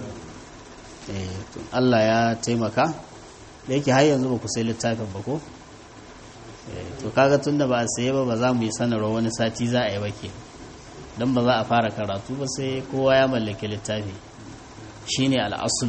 Allah ya taimaka da yake har yanzu ba ku sai littafin ba ko to kaga tun da ba a saye ba ba za mu yi sanarwa wani sati za a yi bake don ba za a fara karatu ba sai kowa ya mallaki littafi shine al'asulu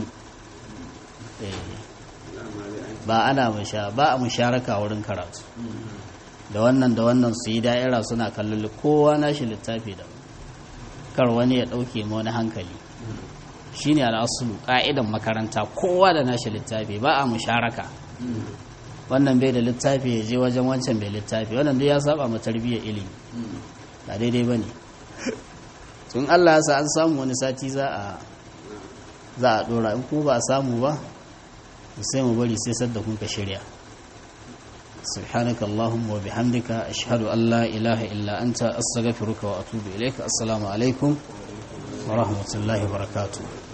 ba ana ba a musharaka wurin karatu da wannan da wannan su yi da'ira suna kallon kowa nashi littafi da kar wani ya ɗauke ma wani hankali shine al'asulu ƙa'idan makaranta kowa da nashi littafi ba a musharaka wannan bai da littafi ya je wajen wancan bai littafi wannan duk ya saba ma tarbiyyar ilimi ba daidai ba ne tun allah sa an samu wani sati za a za a ɗora in kuma ba a samu ba sai mu bari sai sadda kun ka shirya سبحانك اللهم وبحمدك أشهد أن لا إله إلا أنت أستغفرك وأتوب إليك السلام عليكم ورحمة الله وبركاته